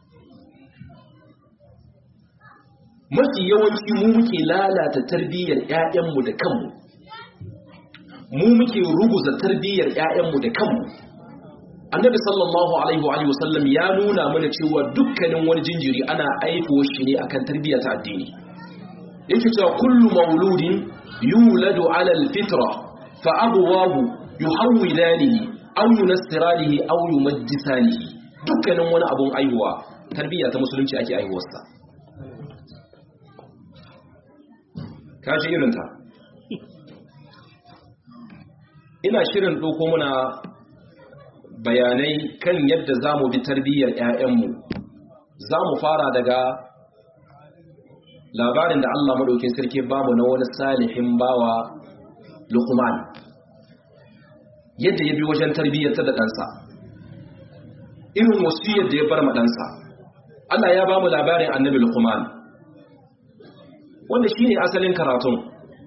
mafi yawanci mu muke lalata tarbiyyar ƴaƴanmu da kanmu mu muke ruguza tarbiyyar ƴaƴanmu da kanmu annabi sallallahu alaihi wa sallam ya nuna mana cewa dukkanin wani jinjiri ana aiko shi ne akan tarbiyya ta addini yake cewa kullu mauludin yuladu ala alfitra fa abwahu yuhawwidanihi aw yunassiranihi aw yumajjisanihi dukkanin wani abun aihuwa tarbiyya ta musulunci ake aihuwarsa kaji irin ta ina shirin ɗauko muna bayanai kan yadda za mu bi tarbiyyar 'ya'yanmu za mu fara daga labarin da Allah maɗaukin sarki bamu na wani salihin bawa lukman yadda ya bi wajen tarbiyyar ta da ɗansa irin wasu yadda ya bar maɗansa Allah ya bamu labarin annabi lukman wanda shi ne asalin karatun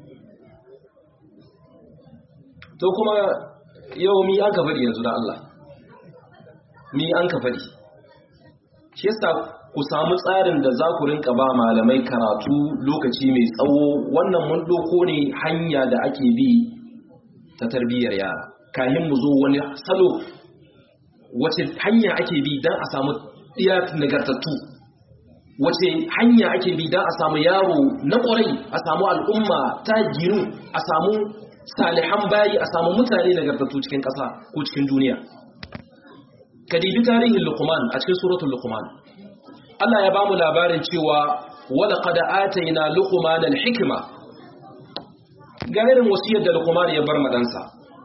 to kuma yau mi an ka faɗi yanzu da Allah mi an ka faɗi shi yasa ku samu tsarin da za ku rinka ba malamai karatu lokaci mai tsawo wannan mun doko ne hanya da ake bi ta tarbiyyar yara kayan mu zo wani salo wace hanya ake bi don a samu iya nagartattu wace hanya ake bi don a samu yaro na ƙwarai a samu al'umma ta ginu a samu salihan bayi a samu mutane nagartattu cikin ƙasa ko cikin duniya ka dibi tarihin luqman a cikin suratul luqman Allah ya bamu labarin cewa wala qad atayna luqman al-hikma ga irin wasiyar da luqman ya bar madansa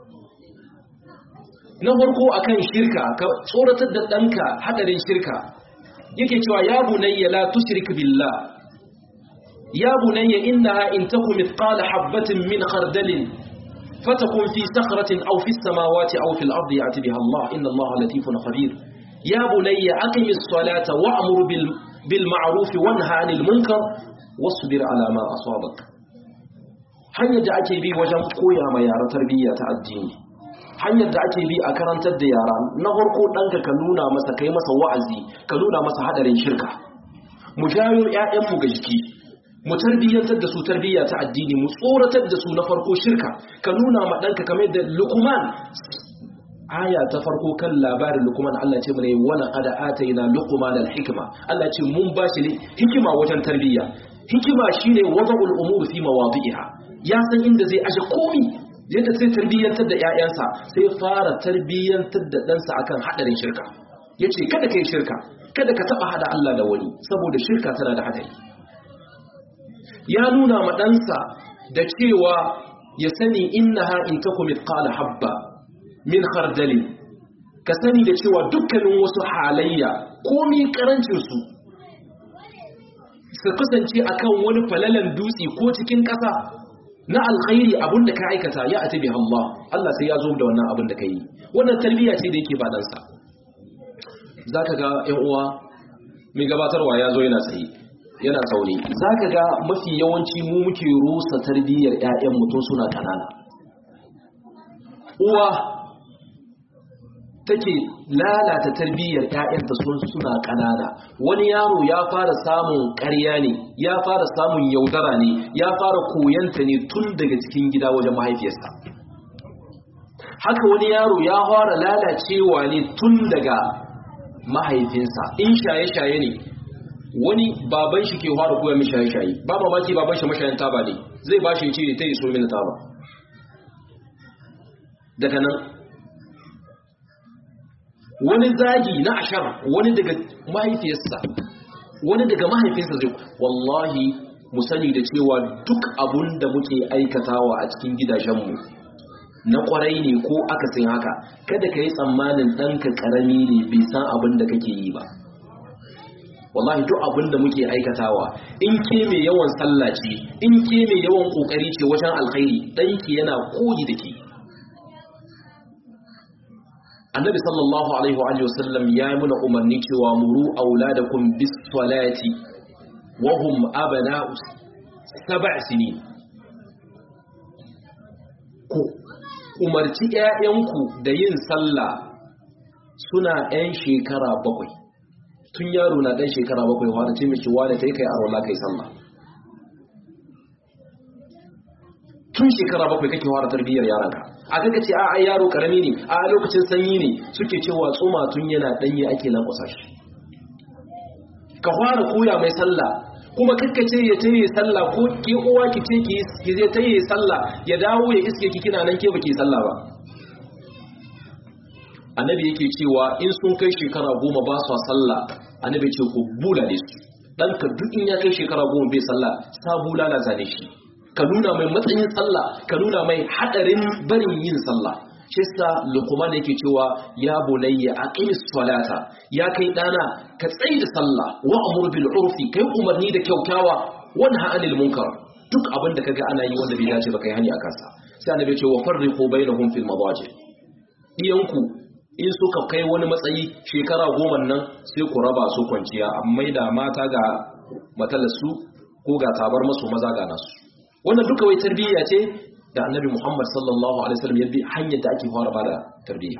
na farko akan shirka ka tsoratar da danka hadarin shirka yake cewa ya bunayya la tushrik billah ya bunayya innaha in takum mithqala habatin min khardalin فتكون في صخرة أو في السماوات أو في الأرض يأتي بها الله إن الله لطيف خبير يا بني أقم الصلاة وأمر بالمعروف وانهى عن المنكر واصبر على ما أصابك hanyar da ake bi wajen koya ma yara tarbiyya ta addini hanyar da ake bi a karantar da yara na farko ɗanka ka nuna masa kai masa wa'azi ka nuna masa hadarin shirka mu jayo 'ya'yanmu ga jiki mu tarbiyyantar da su tarbiyya ta addini mu tsoratar da su na farko shirka ka nuna ma ɗanka kamar da lukuman aya ta farko kan labarin lukuman Allah ce mana wala qad atayna luqman al-hikma Allah ce mun ba shi hikima wajen tarbiyya hikima shine wada'ul umur fi mawadi'iha ya san inda zai aje komi yadda sai tarbiyyantar da ƴaƴansa sai fara tarbiyyantar da ɗansa akan hadarin shirka yace kada kai shirka kada ka taba hada Allah da wani saboda shirka tana da hadari ya nuna ma ɗansa da cewa ya sani innaha in takum mithqala habba min khardalin ka sani da cewa dukkanin wasu halayya komi karancin su su kasance akan wani falalan dutse ko cikin ƙasa na alkhairi abin da ka aikata ya ati bi Allah Allah sai ya zo da wannan abin da ka yi wannan tarbiyya ce da yake ba ɗansa zaka ga ƴan uwa mai gabatarwa ya zo yana tsaye yana sauri zaka ga mafi yawanci mu muke rusa tarbiyyar ƴaƴan mutum suna kanana uwa take lalata tarbiyyar ƴaƴanta sun suna kanana wani yaro ya fara samun ƙarya ne ya fara samun yaudara ne ya fara koyanta ne tun daga cikin gida wajen mahaifiyarsa haka wani yaro ya fara lalacewa ne tun daga mahaifinsa in shaye-shaye ne wani baban shi ke fara koya mai shaye-shaye ba mamaki baban shi mashayin taba ne zai ba shi ce ta yi so mini taba daga nan wani zagi na ashar wani daga mahaifiyarsa wani daga mahaifinsa zai wallahi mu sani da cewa duk abun da muke aikatawa a cikin gidajenmu na kwarai ne ko akasin haka kada ka yi tsammanin ɗanka ƙarami ne bai san abin da kake yi ba wallahi duk abin da muke aikatawa in ke mai yawan sallah ce in ke mai yawan ƙoƙari ce wajen alkhairi ɗanki yana koyi da ke annabi sallallahu alaihi wa alihi wasallam ya yi muna umarni cewa muru auladakum bis salati wa hum abna'u sab'a sinin ku umarci ƴaƴanku da yin sallah suna ɗan shekara bakwai tun yaro na ɗan shekara bakwai wanda ce miki wani ta yi kai arwala kai sallah tun shekara bakwai kake fara tarbiyyar yaranka a kaga ce a yaro karami ne a lokacin sanyi ne suke cewa tsoma tun yana danye ake lankwasa shi ka fara koya mai sallah kuma kakkace ya taye sallah ko ke uwa ki ce ki zai taye sallah ya dawo ya iske ki kina nan ke baki sallah ba annabi yake cewa in sun kai shekara goma ba su sallah annabi ce ku bulale su ɗanka duk in ya kai shekara goma bai sallah sa bulala zane shi ka nuna mai matsayin sallah ka nuna mai hadarin barin yin sallah shi sa luqman yake cewa ya bunayya aqimis salata ya kai dana ka tsayi da sallah wa amur bil urfi kai umarni da kyautawa wanha anil munkar duk abin da kaga ana yi wanda bai dace ba kai hani akan sa sai annabi ya ce wa farriqu bainahum fil madaji diyanku in suka kai wani matsayi shekara goma nan sai ku raba su kwanciya amma da mata ga matalarsu ko ga tabar masu maza ga nasu wannan duka wai tarbiyya ce da annabi Muhammad sallallahu alaihi wasallam ya bi hanyar da ake fara bada tarbiyya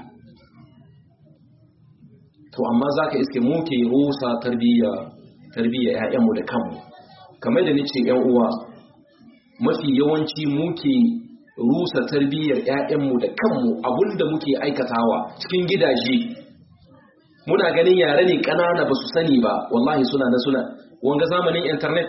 to amma zaka iske mu ke rusa tarbiyya tarbiyya ƴaƴanmu da kanmu kamar da nace ƴan uwa mafi yawanci mu ke rusa tarbiyyar ƴaƴanmu da kanmu abinda muke aikatawa cikin gidaje muna ganin yare ne ƙanana ba su sani ba wallahi suna na suna wanga zamanin internet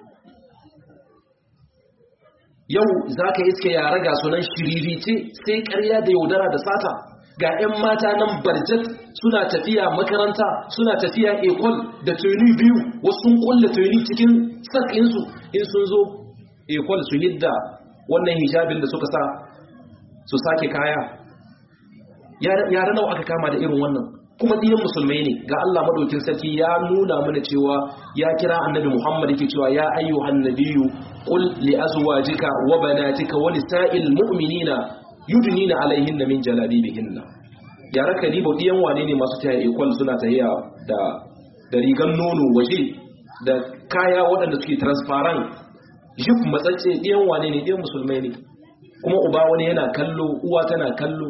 yau za ka iske yara ga sunan shiririce sai karya da yaudara da sata ga 'yan mata nan barjat suna tafiya makaranta suna tafiya ekol da tuni biyu wasu sun kulle tuni cikin sakinsu in sun zo ekol su hidda wannan hijabin da suka sa su sake kaya yara nawa aka kama da irin wannan kuma diyan musulmai ne ga Allah madaukin sarki ya nuna mana cewa ya kira annabi Muhammad yake cewa ya ayyuhan nabiyyu qul li azwajika wa banatika wa nisa'il mu'minina yudnina alaihinna min jalabibihinna ya raka dibo diyan wane ne masu taya ikon suna tahiya da da rigan nono waje da kaya waɗanda suke transparent jif matsatse diyan wane ne diyan musulmai ne kuma uba wani yana kallo uwa tana kallo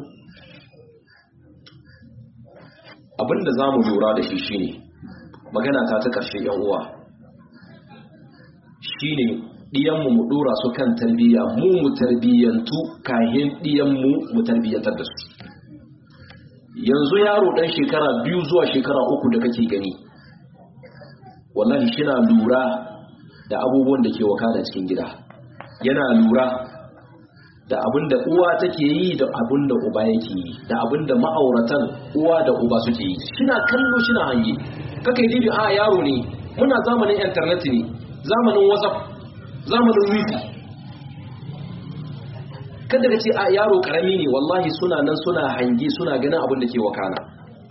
abinda za mu lura da shi shine magana ta ta ƙarshe yan uwa shine ɗiyanmu mu ɗora su kan tarbiyya mu mu tarbiyyantu kahin ɗiyanmu mu tarbiyyantar da su yanzu yaro ɗan shekara biyu zuwa shekara uku da kake gani wallahi shina lura da abubuwan da ke wakana cikin gida yana lura da abin da uwa take yi da abin da uba yake yi da abin da ma'auratan uwa da uba suke yi shina kallo shina hange kaka yi dibi a yaro ne muna zamanin internet ne zamanin whatsapp zamanin wifi kada ka ce a yaro karami ne wallahi suna nan suna hange suna ganin abin da ke wakana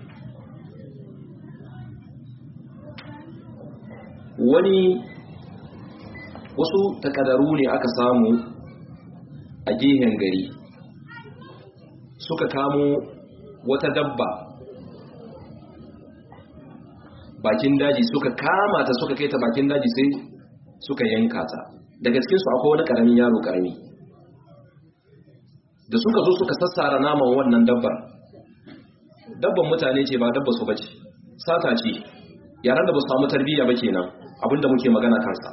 wani wasu takadaru ne aka samu a gehen gari suka kamo wata dabba bakin daji suka kama ta suka kai ta bakin daji sai suka yanka ta daga cikinsu akwai wani karamin yaro karami da suka zo suka sassara naman wannan dabbar dabban mutane ce ba dabba su bace sata ce yaran da ba su samu tarbiyya ba kenan abinda muke magana kansa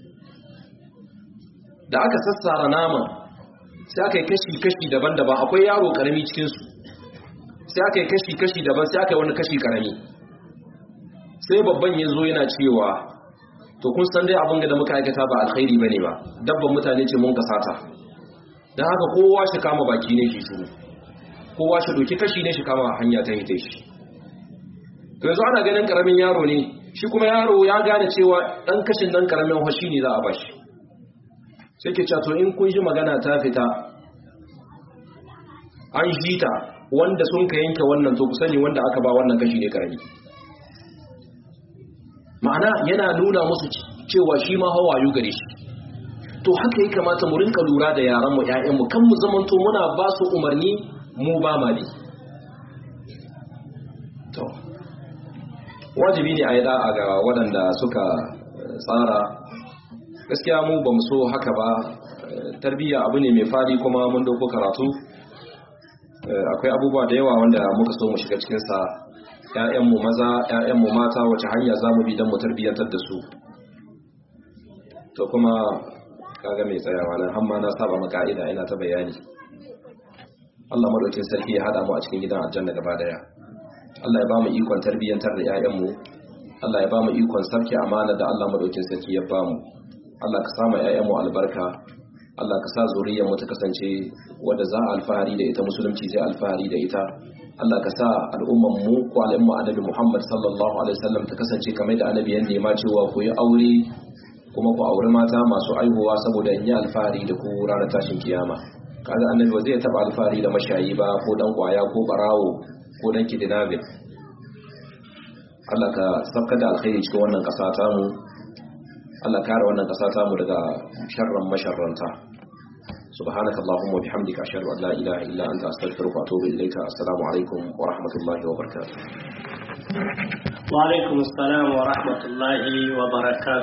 da aka sassara naman sai aka yi kashi-kashi daban-daban akwai yaro karami cikinsu sai aka yi kashi-kashi daban sai aka yi wani kashi karami sai babban ya zo yana cewa to kun san dai abin da muka aikata ba alkhairi bane ba dabban mutane ce mun kasata don haka kowa shi kama baki ne shi shuru kowa shi doki kashi ne shi kama hanya ta hita shi to yanzu ana ganin karamin yaro ne shi kuma yaro ya gane cewa dan kashin dan karamin hoshi ne za a bashi sai ke to in kun ji magana ta fita an ji ta wanda sun ka yanke wannan to ku sani wanda aka ba wannan kashi ne karami ma'ana yana nuna musu cewa shi ma hawayu gare shi to haka ya kamata mu rinka lura da yaranmu ƴaƴanmu kan mu zamanto muna ba su umarni mu ba ma bi to wajibi ne a yi da'a ga waɗanda suka tsara gaskiya mu ba mu so haka ba tarbiyya abu ne mai fadi kuma mun dauko karatu akwai abubuwa da yawa wanda muka so mu shiga cikinsa ‘ya'yanmu maza ‘ya'yanmu mata wace hanya za mu bi don mu tarbiyyantar da su to kuma kaga mai tsayawa nan hamma na saba maka'ida ina ta bayani Allah madaukin sarki ya hada mu a cikin gidan aljanna gaba daya Allah ya ba mu ikon tarbiyyantar da ‘ya'yanmu Allah ya ba mu ikon sarki amana da Allah madaukin sarki ya ba mu Allah ka sama ‘ya'yanmu albarka Allah ka sa zuriyar mu ta kasance wadda za a alfahari da ita musulunci zai alfahari da ita Allah ka sa al'umman mu ko al'umma annabi Muhammad sallallahu alaihi wasallam ta kasance kamar da annabi ya nema cewa ku yi aure kuma ku aure mata masu aihuwa saboda in yi alfahari da ku ranar tashin kiyama kaga annabi ba zai taba alfahari da mashayi ba ko dan kwaya ko barawo ko dan kidnapping Allah ka sabka da alkhairi cikin wannan kasa ta mu Allah kare wannan kasa ta mu daga sharran masharranta سبحانك اللهم وبحمدك أشهد أن لا إله إلا أنت أستغفرك وأتوب إليك السلام عليكم ورحمة الله وبركاته وعليكم السلام ورحمة الله وبركاته